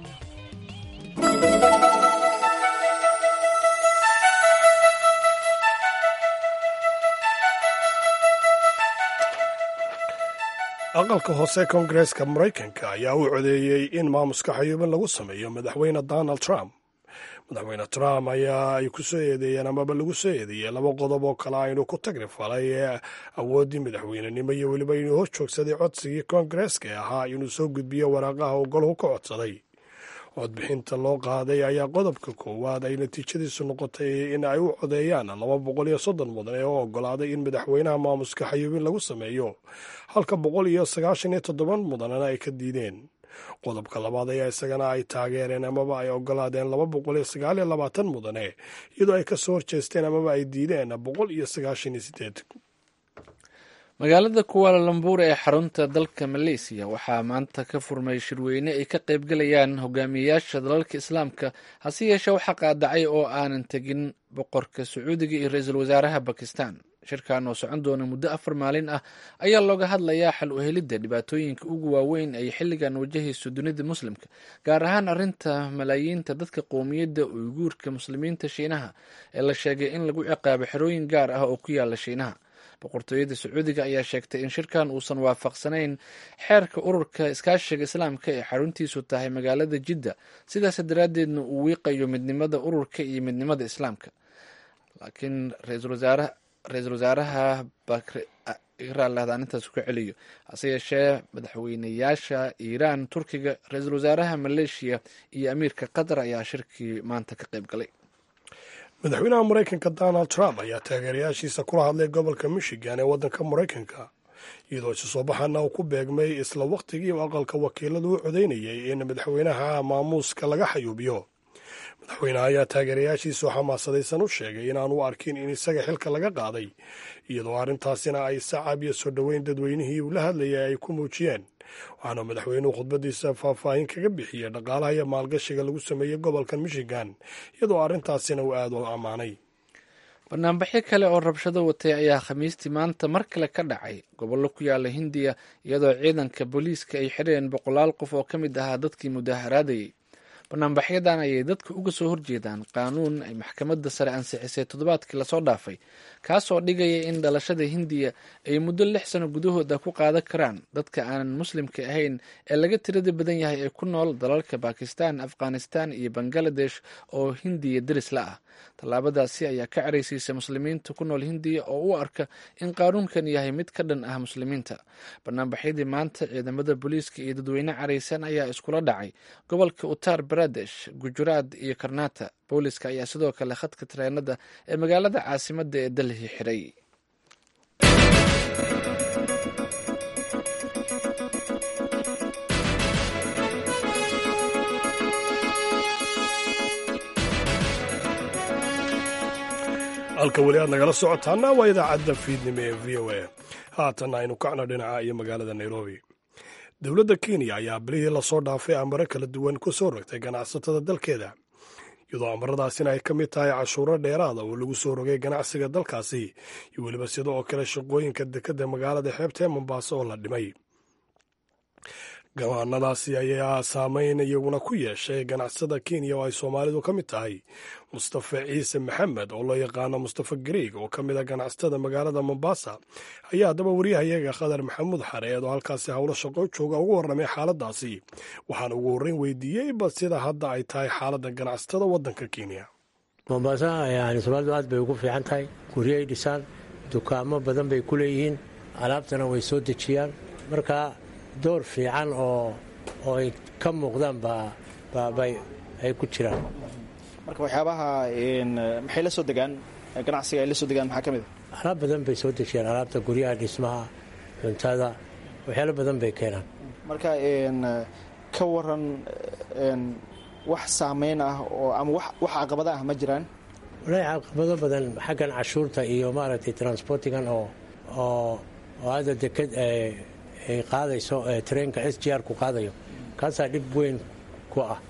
aqalka hoose koongareeska maraykanka ayaa u codeeyey in maamuska xayuubin lagu sameeyo madaxweyne donald trump madaxweyne trump ayaa ay ku soo eedeeyeen amaba lagu soo eedeeyey laba qodob oo kale aynu ku tagri falay ee awooddii madaxweynenimo iyo weliba inuu hor joogsaday codsigii koongareeska ee ahaa inuu soo gudbiyo waraaqaha uu golhu ka codsaday codbixinta loo qaaday ayaa qodobka koowaad ay natiijadiisu noqotay in ay u codeeyaan laba boqol iyo soddon mudan ee u ogolaaday in madaxweynaha maamuska xayuubin lagu sameeyo halka boqol iyo sagaashan iyo toddoban mudanana ay ka diideen qodobka labaad ayaa isagana ay taageereen amaba ay ogolaadeen laba boqol iyo sagaal iyo labaatan mudane iyadoo ay kasoo horjeesteen amaba ay diideen boqol iyo sagaashan iyo sideed magaalada kuwaala lambuur ee xarunta dalka maleysiya waxaa maanta ka furmay shirweyne ay ka qaybgalayaan hogaamiyeyaasha dalalka islaamka hase yeeshee waxaa qaadacay oo aanan tegin boqorka sacuudiga iyo ra-iisul wasaaraha bakistan shirkan oo socon doona muddo afar maalin ah ayaa looga hadlayaa xal u helidda dhibaatooyinka ugu waaweyn ay xilligan wajahayso dunida muslimka gaar ahaan arrinta malaayiinta dadka qowmiyadda uyguurka muslimiinta shiinaha ee la sheegay in lagu ciqaabo xerooyin gaar ah oo ku yaala shiinaha boqortooyada sacuudiga ayaa sheegtay in shirkan uusan waafaqsanayn xeerka ururka iskaashiga islaamka ee xaruntiisu tahay magaalada jidda sidaas daraaddeedna uu wiiqayo midnimada ururka iyo midnimada islaamka laakiin ra-iisul wasaaraha ra-iisul wasaaraha intaas ku celiyo hase yeeshee madaxweyneyaasha iiraan turkiga ra-iisul wasaaraha maleeshiya iyo amiirka qatar ayaa shirkii maanta ka qayb galay madaxweynaha maraykanka donald trump ayaa taageerayaashiisa kula hadlay gobolka michigan ee waddanka maraykanka iyadoo isu soo baxana uu ku beegmay isla wakhtigii uu aqalka wakiiladu u codeynayay in madaxweynaha maamuuska laga xayuubiyo madaxweynaha ayaa taageerayaashiisu xamaasadaysan u sheegay inaanu arkin in isaga xilka laga qaaday iyadoo arrintaasina ay sacab iyo soo dhoweyn dadweynihii uu la hadlayay ay ku muujiyeen waxaana madaxweynuhu khudbadiisa faahfaahin kaga bixiyey dhaqaalaha iyo maalgashiga lagu sameeyey gobolka michigan iyadoo arrintaasina uu aada u ammaanay banaanbaxyo kale oo rabshado watay ayaa khamiistii maanta mar kale ka dhacay gobollo ku yaala hindiya iyadoo ciidanka booliiska ay xireen boqolaal qof oo ka mid ahaa dadkii mudaharaadayay banaanbaxyadan ayay dadka uga soo horjeedaan qaanuun ay maxkamadda sare ansixisay toddobaadkii lasoo dhaafay kaasoo dhigaya in dhalashada hindiya ay muddo lix sano gudahooda ku qaadan karaan dadka aanan muslimka ahayn ee laga tirada badan yahay ee ku nool dalalka bakistan afghanistan iyo bangaladesh oo hindiya deris la ah tallaabadaasi ayaa ka caraysiisay muslimiinta ku nool hindiya oo u arka in qaanuunkan yahay mid ka dhan ah muslimiinta banaanbaxyadii maanta ciidamada booliiska iyo dadweyne caraysan ayaa iskula dhacay gobolka uttar baradesh gujuraad iyo karnata booliiska ayaa sidoo kale khadka tareenada ee magaalada caasimadda ee dalhi xiray halka weli aad nagala socotaana waa idaacadda fiidnimo ee v o a haatan aynu kacno dhinaca iyo magaalada nairobi dowladda kenya ayaa bilihii lasoo dhaafay amaro kala duwan ku soo rogtay ganacsatada dalkeeda iyadoo amaradaasina ay ka mid tahay cashuuro dheeraada oo lagu soo rogay ganacsiga dalkaasi iyo weliba sida oo kale shaqooyinka dekadda magaalada xeebta ee mombaaso oo la dhimay gabaanadaasi ayaa saameyn iyaguna ku yeeshay ganacsada kenya oo ay soomaalidu ka mid tahay mustafa ciise maxamed oo loo yaqaano mustafa gariig oo ka mid a ganacsatada magaalada mombasa ayaa haddaba wariyahayaga khadar maxamuud xareed oo halkaasi howlo shaqo jooga ugu warramay xaaladaasi waxaana ugu horreyn weydiiyey bal sida hadda ay tahay xaaladda ganacsatada waddanka kenya mombasa yani soomaalidu aad bay ugu fiican tahay guryay dhisaan dukaamo badan bay ku leeyihiin alaabtana way soo dejiyaan marka door fiican oo oo ay ka muuqdaan baabay ay ku jiraan marka waxyaabaha maxay la soo degaan ganacsiga ay la soo degaan maxaa ka mid a alaab badan bay soo dejiyaan alaabta guryaha dhismaha cuntada waxyaalo badan bay keenaan marka ka waran wax saameyn ah oo ama wax caqabada ah ma jiraan walahi caqabado badan xaggan cashuurta iyo maaragtay transportigan oo oo oo hadda deked ay qaadayso treenka s g r ku qaadayo kaasaa dhib weyn ku ah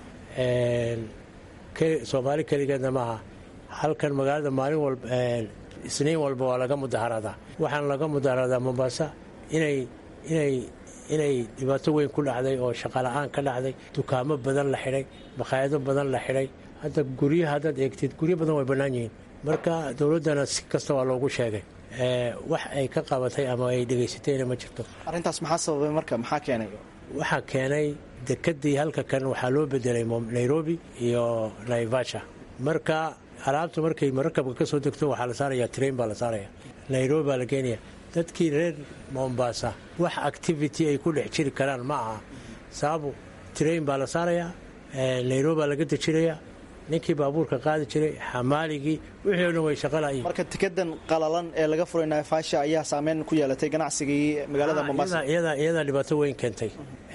soomaali keligeedna maaha halkan magaalada maalin walba isniin walba waa laga mudaharaadaa waxaan laga mudaharaadaa mombasa inay inay inay dhibaato weyn ku dhacday oo shaqala-aan ka dhacday dukaamo badan la xidhay makhaayado badan la xidhay hadda guryaha haddaad eegtid guryo badan way bannaan yihiin marka dowladdana si kasta waa loogu sheegay wax ay ka qabatay ama ay dhegaysatayna ma jirto arrintaas maxaa sababay marka maxaa keenay waxaa keenay dekadii halka kan waxaa loo bedelay nairobi iyo naivasha marka alaabta markay marakabka ka soo degto waxaa la saaraya train baa la saaraya nairobi baa la geenaya dadkii reer mombasa wax activity ay ku dhex jiri karaan ma aha sababu train baa la saarayaa nairobi baa laga dejinaya ninkii baabuurka qaadi jiray xamaaligii wixii o dhan way shaqalayiin marka tikedan qalalan ee laga furay naifasha ayaa saameyn ku yeelatay ganacsigii magaalada mombasa iyadaa dhibaato weyn keentay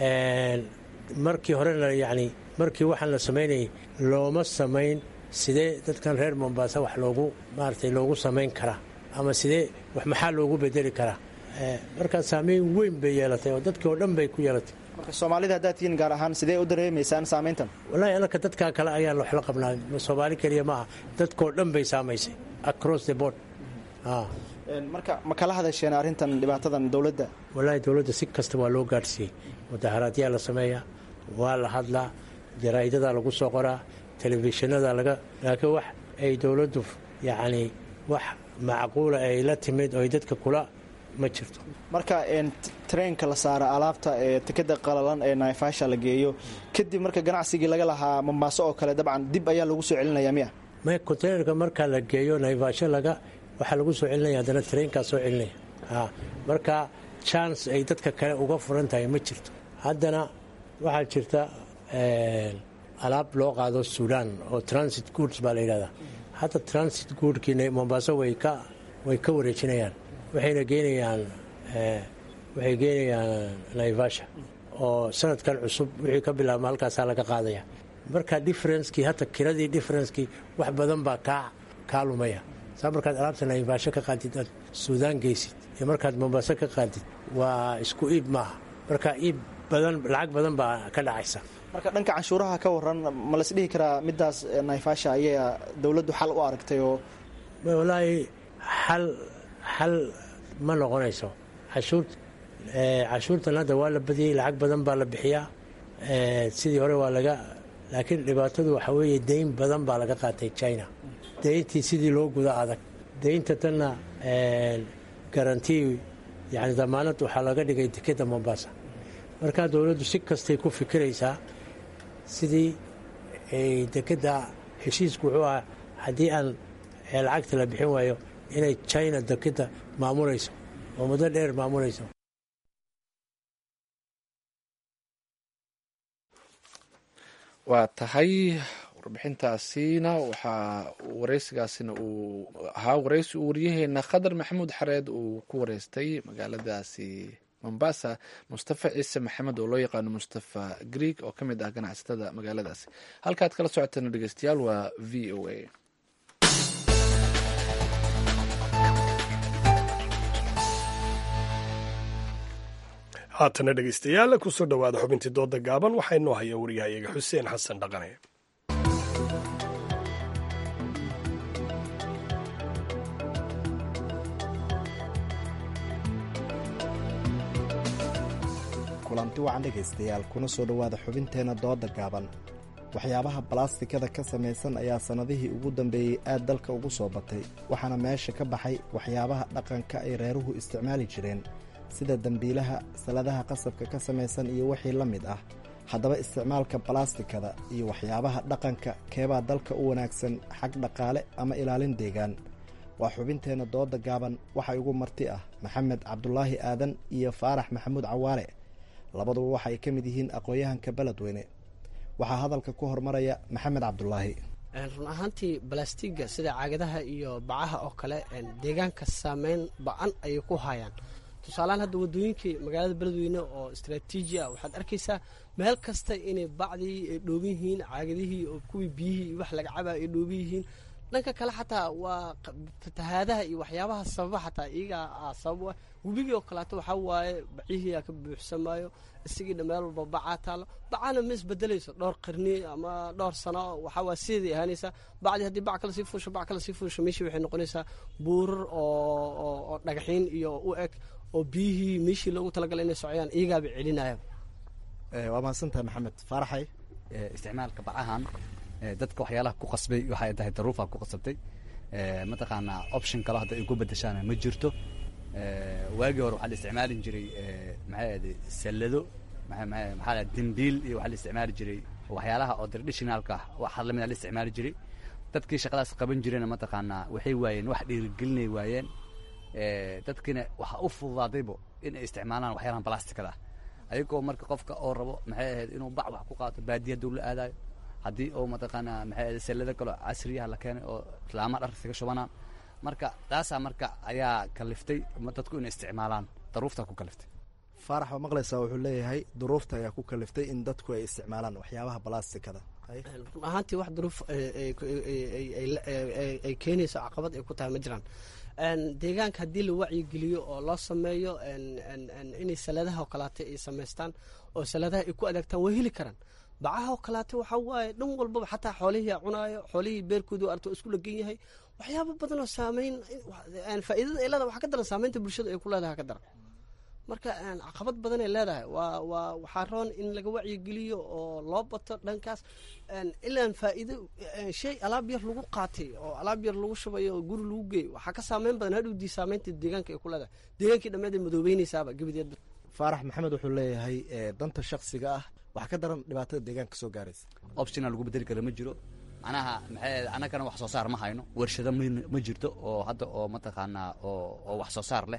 markii horena yani markii waxaan la samaynayay looma samayn sidee dadkan reer mombasa wax loogu maaratay loogu samayn karaa ama sidee wax maxaa loogu bedeli karaa markaa saameyn weyn bay yeelatay oo dadkii oo dhan bay ku yeelatay marka soomaalida haddaad tihiin gaar ahaan sidee u dareemaysaan saamayntan wallaahi anaka dadkaa kale ayaan wax la qabnaa soomaali keliya ma aha dadkoo dhan bay saamaysay across the board marka ma kala hadasheen arrintan dhibaatadan dowladda wallaahi dowladda si kasta waa loo gaadhsiiyey mudaharaadyaa la sameeyaa waa la hadlaa jaraa'idadaa lagu soo qoraa telefishinada laga laakiin wax ay dowladdu yacni wax macquula ay la timid oo ay dadka kula ma jirto marka treenka la saara alaabta ee tikada qalalan ee naifasha la geeyo kadib marka ganacsigii laga lahaa mombaaso oo kale dabcan dib ayaa lagu soo celinaya miya may containerka marka la geeyo naifasho laga waxaa lagu soo celinaya haddana treenkaa soo celinaya marka chance ay dadka kale uga furan tahay ma jirto haddana waxaa jirta alaab loo qaado suudaan oo transit goods baa la yidhahdaa hadda transit goodkii mombaaso way ka way ka wareejinayaan waxayna geenayaan waxay geenayaan naivasha oo sanadkan cusub wixii ka bilaabma halkaasaa laga qaadaya marka differencekii hata kiradii differencekii wax badan baa kaa kaa lumaya saa markaad alaabta naivasho ka qaadid aad suudaan geysid iyo markaad mombaaso ka qaadid waa isku iib maaha marka iib badan lacag badan baa ka dhacaysa marka dhanka canshuuraha ka waran ma las dhihi karaa midaas naifasha ayaa dowladdu xal u aragtay oo wallaahi xal xal ma noqonayso cashuur cashuurtan hadda waa la badiyey lacag badan baa la bixiyaa sidii hore waa laga laakiin dhibaatadu waxaa weeye deyn badan baa laga qaatay china deyntii sidii loo guda adag deynta tanna garantii yani damaanad waxaa laga dhigay dekeda mombasa markaa dowladdu si kastay ku fikiraysaa sidii ay dekeda heshiisku wuxuu ahaa haddii aan lacagta la bixin waayo inay china dekeda maamulayso oo muddo dheer maamulayso waa tahay warbixintaasina waxaa wareysigaasina uu ahaa wareysi uu waryaheena khadar maxamuud xareed uu ku wareystay magaaladaasi mombasa mustafa ciise maxamed oo loo yaqaano mustafa greeg oo ka mid ah ganacsatada magaaladaasi halkaad kala socoteen dhegeystayaal waa v o a haatana dhegeystayaal kusoo dhowaada xubintii dooda gaaban waxaa inoo haya wariyahayaga xuseen xasan dhaqane kulanti wacan dhegaystayaal kuna soo dhowaada xubinteenna dooda gaaban waxyaabaha balastikada ka samaysan ayaa sannadihii ugu dambeeyey aad dalka ugu soo batay waxaana meesha ka baxay waxyaabaha dhaqanka ay reeruhu isticmaali jireen sida dembiilaha saladaha qasabka ka samaysan iyo wixii la mid ah haddaba isticmaalka balastikada iyo waxyaabaha dhaqanka keebaa dalka u wanaagsan xag dhaqaale ama ilaalin deegaan waa xubinteenna dooda gaaban waxaa igu marti ah maxamed cabdulaahi aadan iyo faarax maxamuud cawaale labaduba waxa ay ka mid yihiin aqoon-yahanka beledweyne waxaa hadalka ku hormaraya maxamed cabdulaahi run ahaantii balastiga sida caagadaha iyo bacaha oo kale deegaanka saameyn ba-an ayay ku hayaan tusaalehaan hadda wadooyinkii magaalada beledweyne oo istraatiiji ah waxaad arkaysaa meel kasta inay bacdii ay dhooban yihiin caagadihii oo kuwii biyihii iyo wax laga cabaa ay dhooban yihiin dhanka kale xataa waa fatahaadaha iyo waxyaabaha sababa xataa iyagaa sabab ah webigii oo kaleeto waxaa waaye bacihiia ka buuxsamaayo isagiina meel walba bacaa taalo bacana ma isbedelayso dhowr qarni ama dhowr sano waxawaa sideeday ahaanaysaa bacdii haddii bac kale sii fuusho bac kale sii fuusho meeshii waxay noqonaysaa buurar oo dhagaxiin iyo u eg oo biyihii meeshii loogu talagalay inay socdaan iyagaaba celinaya waa mahadsantahay maxamed faaraxay isticmaalka bacahan dadka waxyaalaha ku qasbay waxay tahay daruufa ku qasabtay mataqaanaa option kale hadda ay ku bedeshaan ma jirto waagii hore waxaa la isticmaalin jiray maxay ahday sallado maxaa dembiil iyo waxaa la isticmaali jiray waxyaalaha oo traditionalka ah waxa lamid a la isticmaali jiray dadkii shaqadaas qaban jireen mataqaanaa waxay waayeen wax dhiirigelinay waayeen dadkiina waxaa u fududaadaybo in ay isticmaalaan waxyaalahan balastikada ah ayagoo marka qofka oo rabo maxay ahayd inuu bac wax ku qaato baadiya hadduu la aadayo haddii oo mataqaanaa maxay ahayd sallado kaleo casriyaha la keenay oo islaamaha dhar isaga shubanaan marka taasaa marka ayaa kaliftay dadku inay isticmaalaan daruuftaa ku kaliftay faarax waa maqlaysaa wuxuu leeyahay duruufta ayaa ku kaliftay in dadku ay isticmaalaan waxyaabaha balastikada run ahaantii wax duruuf ay keenayso caqabad ay ku tahay ma jiraan deegaanka haddii la wacyigeliyo oo loo sameeyo inay saladaha oo kaleata ay samaystaan oo saladaha ay ku adeegtaan way heli karaan bacaha oo kaleata waxaa waaye dhan walbaba xataa xoolihii cunaayo xoolihii beerkoodu arto isku lagan yahay waxyaaba badan oo saameyn faa'iidada ay leedahay waxaa ka daran saameynta bulshada ay ku leedahay ka daran marka caqabad badan ay leedahay waa waa waxaa roon in laga wacyigeliyo oo loo bato dhankaas ilaan faa'iido shay alaab yar lagu qaatay oo alaab yar lagu shubayo oo guri lagu geey waxaa ka saameyn badan hadhowdii saameynta deegaanka ay ku leedahay deegaankii dhammeed ay madoobeynaysaaba gebadeedba faarax maxamed wuxuu leeyahay danta shaksiga ah wax ka daran dhibaatada deegaanka soo gaaraysa optiona lagu bedeli kara ma jiro macnaha maxay annagana wax soo saar ma hayno warshado ma jirto oo hadda oo mataqaanaa oo oo wax soo saar leh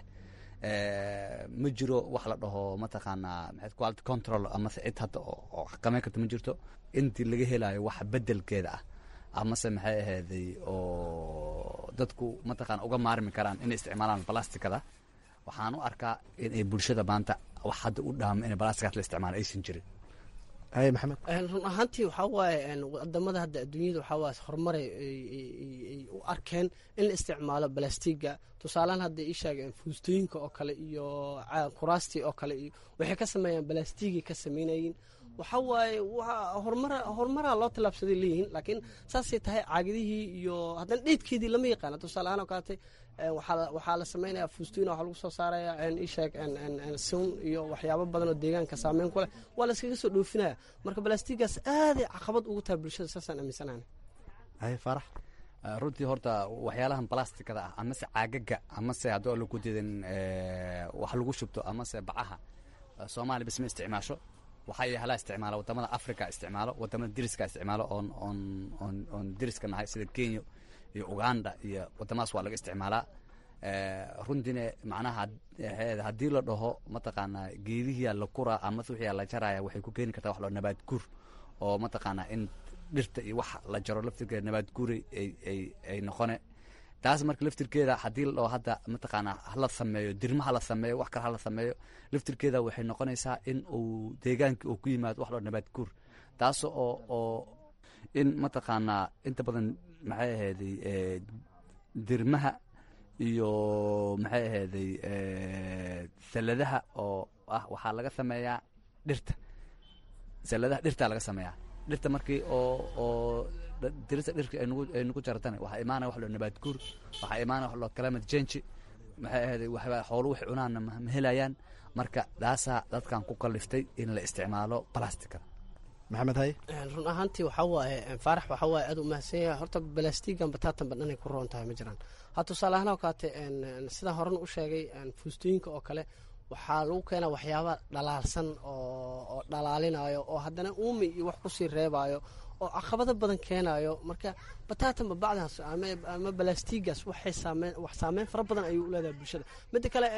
ma jiro wax la dhaho mataqaanaa maxay quality control amase cid hadda oo xakameyn karta ma jirto intii laga helayo wax bedelkeeda ah amase maxay ahayday oo dadku mataqaana uga maarmi karaan inay isticmaalaan balastikada waxaan u arkaa inay bulshada maanta wax hadda u dhaamo inay balastikaas la isticmaalo aysan jirin haye maxamed run ahaantii waxaa waaye wadamada hadda adduunyada waxaa waaye horumar ay u arkeen in la isticmaalo balastiga tusaalehaan hadda ii sheegeen fuustooyinka oo kale iyo kuraastii oo kale iyo waxay ka sameeyaan balastigay ka samaynayiin waxaa waaye horumara horumaraa loo tallaabsaday leeyihiin laakiin saasay tahay caagadihii iyo haddana dheedkeedii lama yaqaana tusaaleahaan oo kaleete waxaa la samaynayaa fuustooyin waxaa lagu soo saaraya isheeg sun iyo waxyaabo badan oo deegaanka saameyn ku leh waa la iskaga soo dhoofinaya marka balastigaas aaday caqabad ugu tahay bulshada saasaan aaminsanaana haye faarax runtii horta waxyaalahan balastikada ah amase caagaga amase haddii oo lagu diidan wax lagu shubto amase bacaha soomaaliya bas ma isticmaasho waxaa yahalaa isticmaala wadamada africa isticmaalo wadamada diriska isticmaalo oon oon oon oon diriska nahay sida kenya iyo uganda iyo wadamadaas waa laga isticmaalaa runtiina macnaha haddii la dhaho mataqaanaa geedihiyaa la kuraa amase wixii la jaraya waxay ku keeni kartaa wax loo nabaad guur oo mataqaanaa in dhirta iyo wax la jaro laftirkeeda nabaad guuray ay ay noqone taas marka laftirkeeda haddii la dhaho hadda mataqaanaa hala sameeyo dirma hala sameeyo wax kale hala sameeyo laftirkeeda waxay noqonaysaa in uu deegaankii uu ku yimaado wax loo nabaad guur taas oo oo in mataqaanaa inta badan maxay ahayday dirmaha iyo maxay ahayday saladaha oo ah waxaa laga sameeyaa dhirta saladaha dhirtaa laga sameeyaa dhirta markii oo oo dirista dhirka ay nagu ay nagu jaratana waxaa imaanaya wax loo nabaad guur waxaa imaanaya wax loo climate change maxay ahayday waxba xoolo wax cunaanna ma ma helayaan marka taasaa dadkan ku kalliftay in la isticmaalo balastikada maxamed haye run ahaantii waxaa waaye faarax waxaa waaye aad u mahadsan yahay horta balastigan bataatan badhanay ku roon tahay ma jiraan ha tusaale ahaan oo kaate sidaan horena u sheegay fuustooyinka oo kale waxaa lagu keenaa waxyaaba dhalaalsan oo dhalaalinayo oo haddana uumi iyo wax kusii reebayo oo caqabado badan keenayo marka bataatan babacdaas ama balastigaas waxay saameyn wax saameyn fara badan ayuu u leedahay bulshada midda kale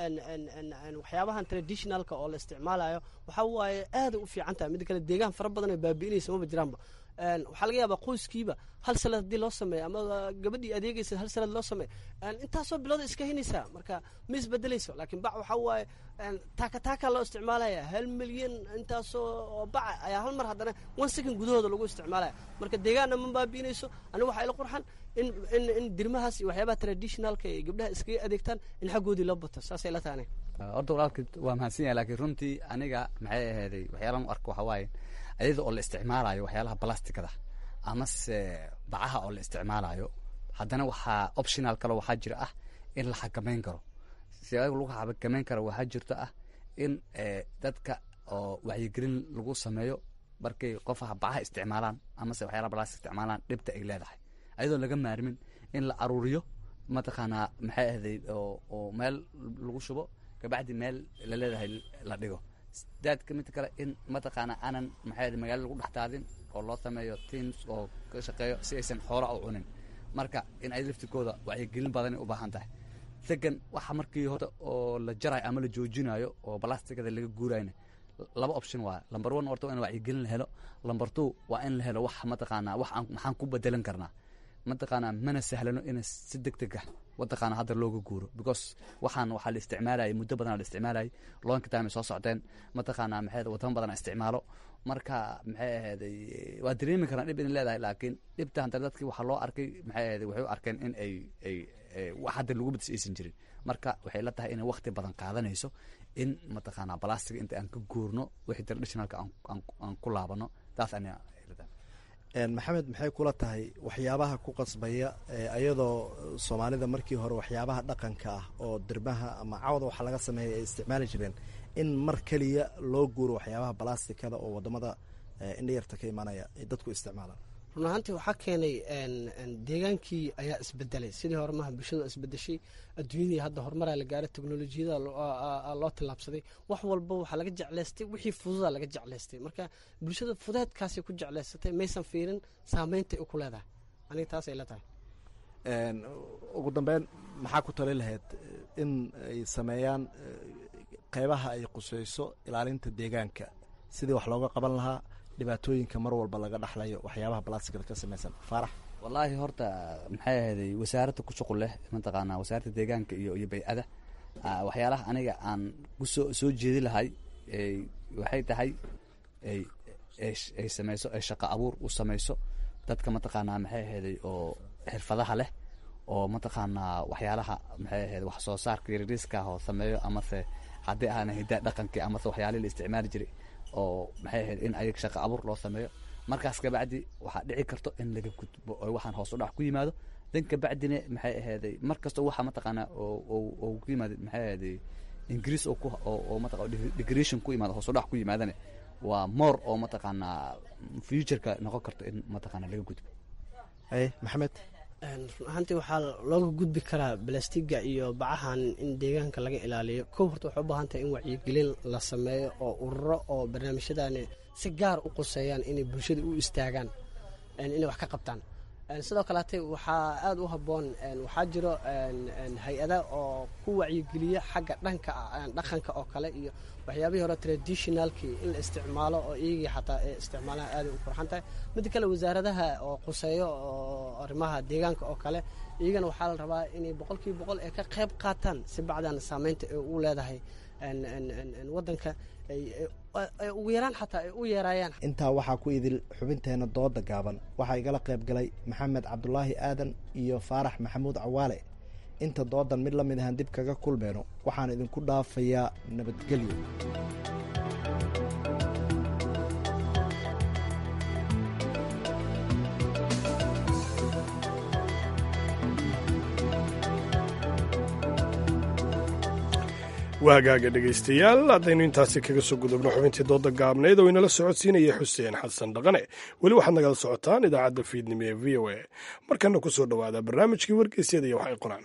waxyaabahan traditionalka oo la isticmaalayo waxaa waaye aaday u fiican tahay midda kale deegaan fara badan ay baabi'inaysa maba jiraanba waxaa laga yaabaa qoyskiiba hal sanad haddii loo sameeyo ama gabadhii adeegaysa hal sanad loo sameeyo intaasoo bilooda iska hinaysaa marka ma isbedelayso laakiin bac waxaa waaye taaka taaka loo isticmaalaya hal milyan intaasoo oo baca ayaa hal mar haddana one second gudahooda lagu isticmaalaya marka deegaanna ma baabi'inayso aniga waxaa ila qurxan in in in dirmahaas iyo waxyaabaha traditionalka ay gabdhaha iskaga adeegtaan in xaggoodii loo bato saasay la tahay horta walaalkii waa mahadsan yahay laakiin runtii aniga maxay ahayday waxyaalaan u arko waxaa waaye ayada oo la isticmaalayo waxyaalaha balastikada amase bacaha oo la isticmaalayo haddana waxaa optional kale waxaa jira ah in la xakameyn karo si ayaga lagu xakameyn karo waxaa jirto ah in dadka oo wacyigelin lagu sameeyo markay qofaha bacaha isticmaalaan amase waxyaalaha balastik isticmaalaan dhibta ay leedahay ayadoo laga maarmin in la aruuriyo mataqaanaa maxay ahday oo meel lagu shubo kabacdi meel la leedahay la dhigo daadka mid kale in mataqaana aanan maxay magaalada lagu dhex daadin oo loo sameeyo teams oo ka shaqeeyo si aysan xoola u cunin marka in ay laftikooda wacyigelin badanay u baahan tahay second waxa markii horta oo la jarayo ama la joojinayo oo balastikada laga guurayna laba option waa lamber one horta waa in wacyigelin la helo lamber two waa in la helo wax mataqaanaa wax aan maxaan ku bedelan karnaa mataqaanaa mana sahlano in si deg deg ah mataqaana hadda looga guuro because waxaan waxaa la isticmaalayay muddo badan la isticmaalayay loonka time ay soo socdeen mataqaanaa maxay wadamo badan isticmaalo marka maxay ahaday waa dareemi karaan dhib in leedahay laakiin dhibta hadda dadkii waxaa loo arkay maxay ahaday waxay u arkeen in ay ay wax hadda lagu badis aysan jirin marka waxay la tahay inay waqti badan qaadanayso in mataqaanaa balastiga inta aan ka guurno wixii traditionalka aan ku laabano taas aniga maxamed maxay kula tahay waxyaabaha ku qasbaya ayadoo soomaalida markii hore waxyaabaha dhaqanka ah oo dirmaha ama cawda waxa laga sameeya ay isticmaali jireen in mar keliya loo guuro waxyaabaha balastikada oo wadamada indhayarta ka imanaya ay dadku isticmaalaan run ahaantii waxaa keenay deegaankii ayaa isbedelay sidii hore maha bulshada isbedeshay adduunyadii hadda horumaraa la gaaray teknolojiyada loo tillaabsaday wax walba waxaa laga jeclaystay wixii fududa laga jeclaystay marka bulshada fudeedkaasay ku jeclaysatay maysan fiirin saameynta ay ku leedahay aniga taasay la tahay ugu dambeyn maxaa ku tali lahayd in ay sameeyaan qeybaha ay quseyso ilaalinta deegaanka sidii wax looga qaban lahaa dhibaatooyinka mar walba laga dhaxlayo waxyaabaha balastikada ka samaysan faarax wallaahi horta maxay ahayday wasaaradda ku shuqul leh mataqaanaa wasaaradda deegaanka iyo iyo bay-ada waxyaalaha aniga aan kusoo soo jeedi lahay waxay tahay ay ay samayso ay shaqo abuur u samayso dadka mataqaanaa maxay ahayday oo xirfadaha leh oo mataqaanaa waxyaalaha maxay ahayd wax soo saarka yariiska oo sameeyo amase haddii aana hidaa dhaqankii amase waxyaalihii la isticmaali jiray oo maxay ahayd in ayag shaqo abuur loo sameeyo markaas kabacdi waxaa dhici karto in laga gudbo oo waxaan hoos u dhac ku yimaado dan kabacdina maxay ahayday mar kasta waxa mataqaanaa oo ku yimaada maxay ahayday ingiriis oo ku oo mataqa degration ku yimaado hoos u dhac ku yimaadana waa more oo mataqaanaa futureka noqon karto in mataqaanaa laga gudbo haye maxamed run ahaantii waxaa looga gudbi karaa balastiga iyo bacahan in deegaanka laga ilaaliyo kow horta waxay u baahan tahay in wacyigelin la sameeyo oo ururo oo barnaamijyadani si gaar u quseeyaan inay bulshada u istaagaan inay wax ka qabtaan sidoo kaleete waxaa aada u habboon waxaa jiro hay-ada oo ku wacyigeliya xagga dhanka dhaqanka oo kale iyo waxyaabihii hore traditionalkii in la isticmaalo oo iyagii xataa ay isticmaalaan aaday u qurxan tahay midda kale wasaaradaha oo quseeyo oo arrimaha deegaanka oo kale iyagana waxaa la rabaa inay boqolkiiba boqol ay ka qayb qaataan si bacdan saameynta ay u leedahay wadanka ugu yaraan xataa ay u yeeraayaan intaa waxaa ku idil xubinteena dooda gaaban waxaa igala qayb galay maxamed cabdulaahi aadan iyo faarax maxamuud cawaale inta doodan mid la mid ahaan dib kaga kulmeyno waxaan idinku dhaafayaa nabadgelyo waagaaga dhegaystayaal haddaynu intaasi kaga soo gudubno xubintii dooda gaabneyd oo inala socodsiinaya xuseen xasan dhaqane weli waxaad nagala socotaan idaacadda fiidnimo ee v o a markana ku soo dhowaada barnaamijkii wargeysyada iyo waxay qoraan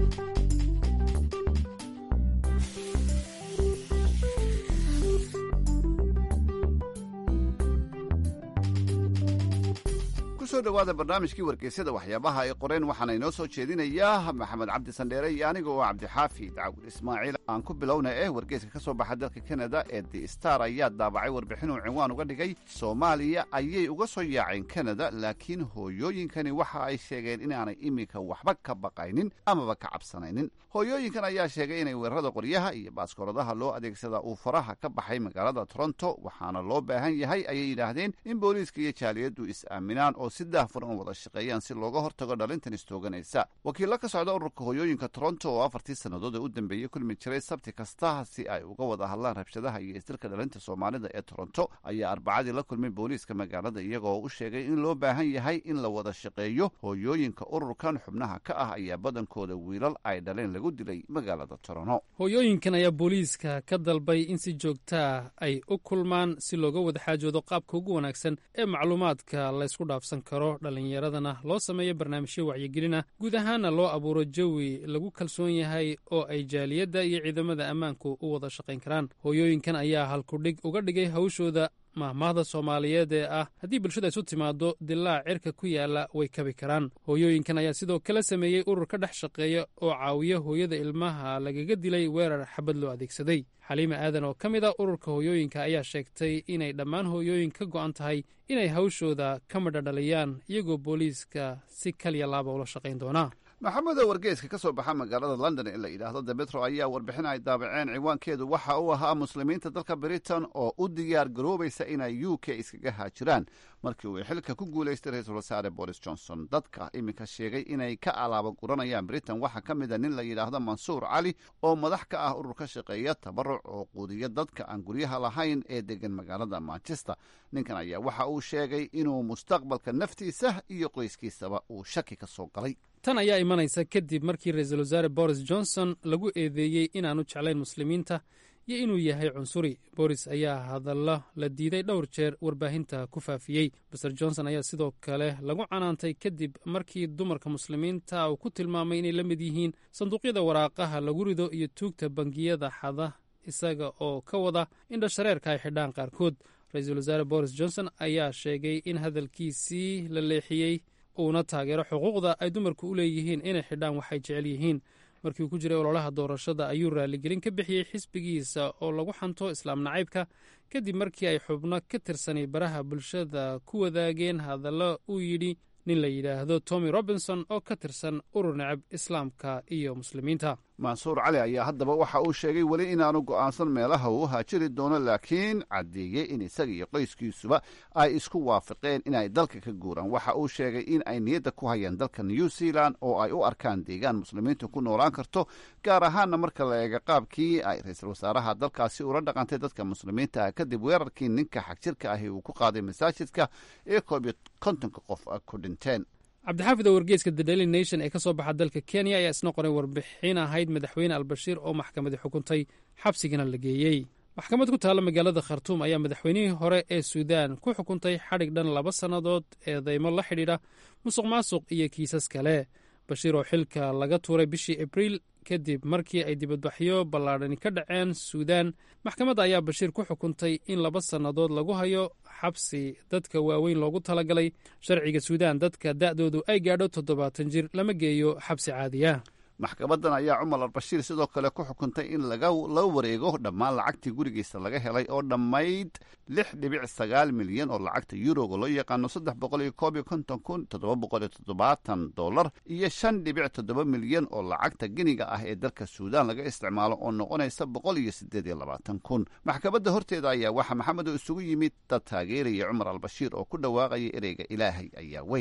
kusoo dhowaada barnaamijkii wargeysyada waxyaabaha ay qoreen waxaana inoo soo jeedinayaa maxamed cabdi sandheere iyo aniga oo cabdixaafi daawud ismaaciil aan ku bilowna eh wargeyska ka soo baxa dalka kanada ee the star ayaa daabacay warbixinuu cinwaan uga dhigay soomaaliya ayay uga soo yaaceen kanada laakiin hooyooyinkani waxa ay sheegeen inaanay iminka waxba ka baqaynin amaba ka cabsanaynin hooyooyinkan ayaa sheegay inay weerarada qoryaha iyo baaskooradaha loo adeegsadaa uu faraha ka baxay magaalada toronto waxaana loo baahan yahay ayay yidhaahdeen in booliiska iyo jaaliyaddu is-aaminaan oo si daahfuran u wada shaqeeyaan si looga hortago dhalintan istooganaysa wakiillo ka socda ururka hooyooyinka toronto oo afartii sannadood ee u dambeeyey kulmi jiray sabti kasta si ay uga wada hadlaan rabshadaha iyo isdilka dhalinta soomaalida ee toronto ayaa arbacadii la kulmay booliiska magaalada iyagoo u sheegay in loo baahan yahay in la wada shaqeeyo hooyooyinka ururkan xubnaha ka ah ayaa badankooda wiilal ay dhaleen lagu dilay magaalada toronto hooyooyinkan ayaa booliiska ka dalbay in si joogtaa ay u kulmaan si looga wada xaajoodo qaabka ugu wanaagsan ee macluumaadka laysku dhaafsan karo dhallinyaradana loo sameeyo barnaamijyo wacyigelina guud ahaana loo abuuro jawi lagu kalsoon yahay oo ay jaaliyadda iyo ciidamada ammaanku u wada shaqayn karaan hooyooyinkan ayaa halkudhig uga dhigay hawshooda mahmaahda soomaaliyeed ee ah haddii bulshada isu timaado dilaac cirka ku yaala way kabi karaan hooyooyinkan ayaa sidoo kale sameeyey urur ka dhex shaqeeya oo caawiya hooyada ilmaha lagaga dilay weerar xabad loo adeegsaday xaliima aadan oo ka mid a ururka hooyooyinka ayaa sheegtay inay dhammaan hooyooyin ka go'an tahay inay hawshooda ka midha dhaliyaan iyagoo booliiska si kaliya laaba ula shaqayn doonaa maxamedo wargeyska ka soo baxa magaalada london ee la yidhaahdo the metro ayaa warbixin ay daabaceen ciwaankeedu waxa uu ahaa muslimiinta dalka britain oo u diyaar garoobaysa inay u k iskaga haajiraan markii uu xilka ku guulaystay ra-iisul wasaare boris johnson dadka iminka sheegay inay ka alaaba guranayaan britain waxaa ka mid a nin la yidhaahdo mansuur cali oo madax ka ah urur ka shaqeeya tabaruc oo quudiya dadka aan guryaha lahayn ee degan magaalada manchester ninkan ayaa waxa uu sheegay inuu mustaqbalka naftiisa iyo qoyskiisaba uu shaki ka soo galay tan ayaa imanaysa kadib markii ra-iisul wasaare boris johnson lagu eedeeyey inaanu jeclayn muslimiinta iyo inuu yahay cunsuri boris ayaa hadallo la diiday dhowr jeer warbaahinta ku faafiyey master johnson ayaa sidoo kale lagu canaantay kadib markii dumarka muslimiinta uu ku tilmaamay inay la mid yihiin sanduuqyada waraaqaha lagu rido iyo tuugta bangiyada xada isaga oo ka wada in dhashareerka ay xidhaan qaarkood ra-iisul wasaare boris johnson ayaa sheegay in hadalkiisii la leexiyey uuna taageero xuquuqda ay dumarku u leeyihiin inay xidhaan waxay jecel yihiin markii uu ku jiray ololaha doorashada ayuu raaligelin ka bixiyey xisbigiisa oo lagu xanto islaam nacaybka kadib markii ay xubno ka tirsanay baraha bulshada ku wadaageen hadallo uu yidhi nin la yidhaahdo tommy robinson oo ka tirsan urur necab islaamka iyo muslimiinta mansuur cali ayaa haddaba waxa uu sheegay weli inaanu go'aansan meelaha uu haajiri doono laakiin caddeeyey in isaga iyo qoyskiisuba ay isku waafaqeen inay dalka ka guuraan waxa uu sheegay in ay niyadda ku hayaan dalka new zealand oo ay u arkaan deegaan muslimiintu ku noolaan karto gaar ahaanna marka la eega qaabkii ay ra-iisul wasaaraha dalkaasi ula dhaqantay dadka muslimiinta ah kadib weerarkii ninka xagjirka ahi uu ku qaaday masaajidka ee koob iyo kontonka qof ku dhinteen cabdixaafid oo wargeeska the daily nation ee ka soo baxa dalka kenya ayaa isna qoray warbixin ahayd madaxweyne albashiir oo maxkamadi xukuntay xabsigana la geeyey maxkamad ku taalla magaalada khartuum ayaa madaxweynihii hore ee suudaan ku xukuntay xadhig dhan laba sannadood eedeymo la xidhiidha musuq maasuq iyo kiisas kale bashiir oo xilka laga tuuray bishii abriil kadib markii ay dibadbaxyo ballaadhani ka dhaceen suudaan maxkamadda ayaa bashiir ku xukuntay in laba sannadood lagu hayo xabsi dadka waaweyn loogu talagalay sharciga suudaan dadka da'doodu ay gaadho toddobaatan jir lama geeyo xabsi caadiya maxkamaddan ayaa cumar albashiir sidoo kale ku xukuntay in laga la wareego dhammaan lacagtii gurigiisa laga helay oo dhammayd lix dhibic sagaal milyan oo lacagta yuroga loo yaqaano saddex boqol iyo koob iyo konton kun toddoba boqol iyo toddobaatan dollar iyo shan dhibic toddoba milyan oo lacagta giniga ah ee dalka suudaan laga isticmaalo oo noqonaysa boqol iyo siddeed iyo labaatan kun maxkamadda horteeda ayaa waxaa maxamed oo isugu yimid dad taageeraya cumar albashiir oo ku dhawaaqaya ereyga ilaahay ayaa weyn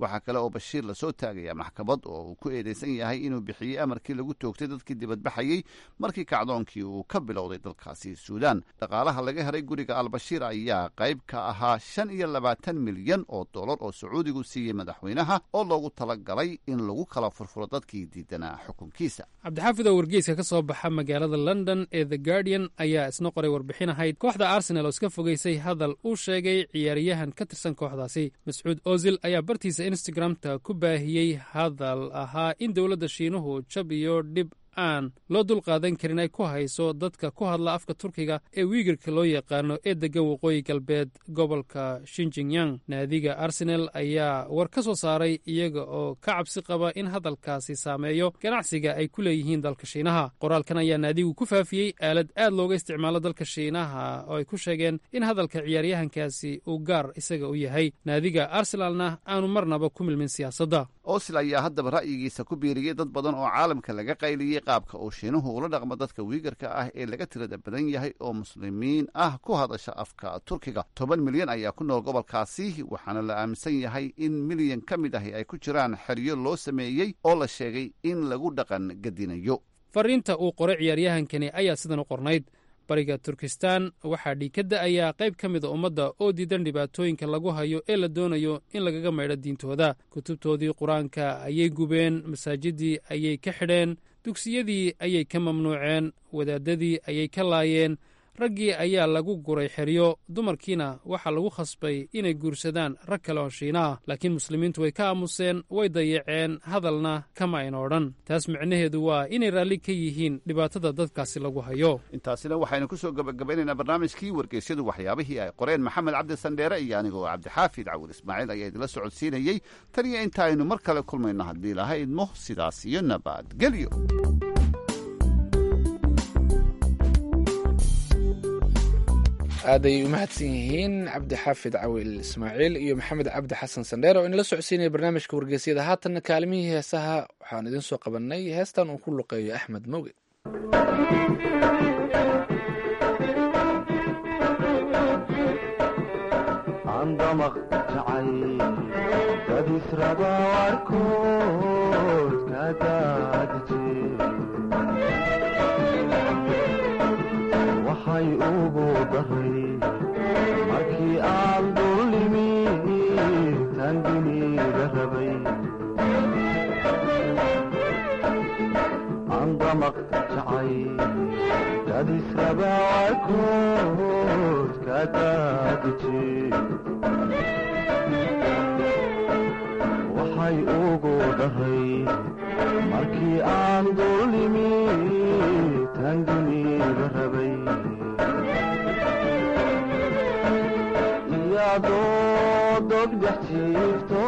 waxaa kale oo bashiir lasoo taagaya maxkamad oo uu ku eedeysan yahay inuu bixiyey amarkii lagu toogtay dadkii dibadbaxayey markii kacdoonkii uu ka bilowday dalkaasi suudaan dhaqaalaha laga helay guriga albashiir ayaa qayb ka ahaa shan iyo labaatan milyan oo dollar oo sacuudigu siiyey madaxweynaha oo loogu talagalay in lagu kala furfuro dadkii diidanaa xukunkiisa cabdixaafid oo wargeyska ka soo baxa magaalada london ee the guardian ayaa isna qoray warbixin ahayd kooxda arsenal oo iska fogeysay hadal uu sheegay ciyaaryahan ka tirsan kooxdaasi mascuud ozil ayaa bartiisa instagramta ku baahiyey hadal ahaa in dowladda shiinuhu jab iyo dhib aan loo dulqaadan karin ay ku hayso dadka ku hadla afka turkiga ee wiigirka loo yaqaano ee deggan waqooyi galbeed gobolka shinjinyang naadiga arsenal ayaa war ka soo saaray iyaga oo ka cabsi qaba in hadalkaasi saameeyo ganacsiga ay ku leeyihiin dalka shiinaha qoraalkan ayaa naadigu ku faafiyey aalad aad looga isticmaalo dalka shiinaha oo ay ku sheegeen in hadalka ciyaaryahankaasi uu gaar isaga u yahay naadiga arsenalna aanu marnaba ku milmin siyaasadda osil ayaa haddaba ra'yigiisa ku biiriyey dad badan oo caalamka laga qayliyey qaabka uu shiinuhu ula dhaqmo dadka wiigarka ah ee laga tirada badan yahay oo muslimiin ah ku hadasha afka turkiga toban milyan ayaa ku nool gobolkaasi waxaana la aaminsan yahay in milyan ka mid ahi ay ku jiraan xeryo loo sameeyey oo la sheegay in lagu dhaqan gadinayo fariinta uu qoray ciyaaryahankani ayaa sidan u qornayd bariga turkistan waxaa dhiikadda ayaa qayb ka mida ummadda oo diidan dhibaatooyinka lagu hayo ee la doonayo in lagaga maydho diintooda kutubtoodii qur-aanka ayay gubeen masaajidii ayay ka xidheen dugsiyadii ayay ka mamnuuceen wadaadadii ayay ka laayeen raggii ayaa lagu guray xeryo dumarkiina waxaa lagu khasbay inay guursadaan rag kale oo shiina ah laakiin muslimiintu way ka aamuseen way dayaceen hadalna kama ayna odhan taas micnaheedu waa inay raalli ka yihiin dhibaatada dadkaasi lagu hayo intaasina waxaynu ku soo gabagabaynaynaa barnaamijkii wargeysyadu waxyaabihii ay qoreen maxamed cabdi sandheere iyo anigoo cabdixaafid cawur ismaaciil ayaa idinla socodsiinayey tan iyo inta aynu mar kale kulmayno haddii laha idmo sidaas iyo nabadgelyo aaday u mahadsan yihiin cabdixaafid cawil ismaaciil iyo maxamed cabdi xasan sandheer oo inala socodsiinaya barnaamijka wargeysyada haatanna kaalimihii heesaha waxaan idiin soo qabannay heestan uu ku luqeeyo axmed moge waxay ugu daray markii aan dullimi tanginiga rabay andamaq jacay dadisrabaarkood ka daadije waxay ugu daray markii aan dullimi tanginiga rabay iyadoo dogdhex jiifto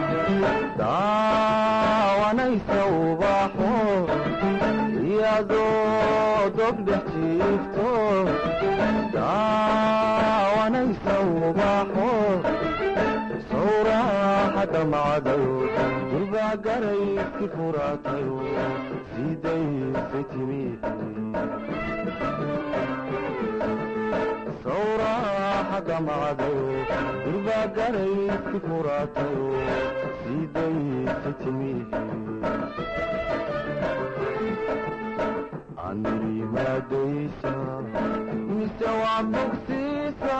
daawanaysa ubaxo iyadoo dogdhex jiifto daawanaysa ubaxo sawraaxa damacdayo durbaa garayski furaatayo sidaysay timi sawraaxa damacdayo durbaa garayski furaatayo sidaysay timi animadaysa mise waa bogsiisa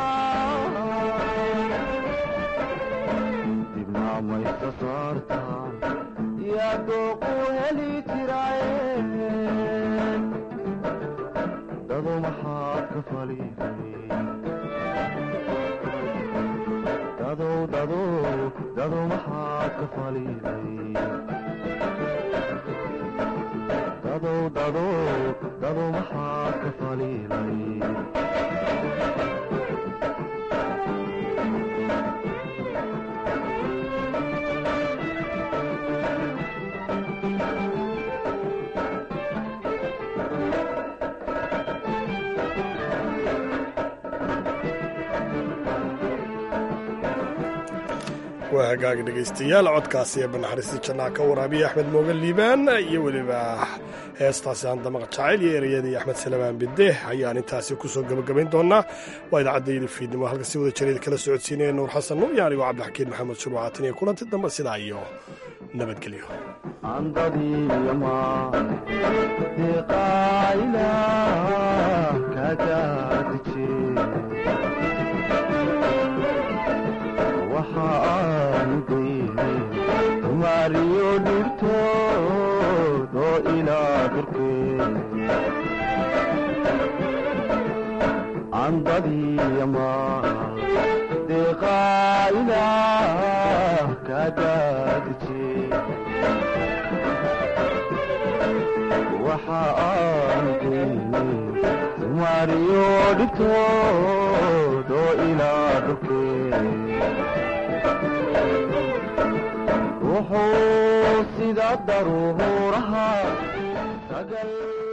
dibnaamaysa saarta yaa dooqu heli jiraaye dado maxaad ka faliday dadow dadow dado maxaad ka faliday dadow dadow dado maxaad ka faliday waa hagaagi dhegaystayaal codkaasi ee banaxariista jannaa ka waraabiya axmed moogan liibaan iyo weliba heestaasi handamaqa jacayl iyo ereyadii axmed salamaan bide ayaan intaasi kusoo gebagabayn doonaa waa idaacadda fiidnimo halka si wada jareed kala socodsiinaya nuur xasan nuur iyo anigoo cabdixakiin maxamed shurwacatin iyo kulanti dambe sidaa iyo nabadgelyo mariyo dhirtood oo ilaa durkeen andadiyama deeqaa ilaah ka daadije waxa aan geynay mariyo dhirtood oo ilaa durkeen wuxuu sida daruuraha sagal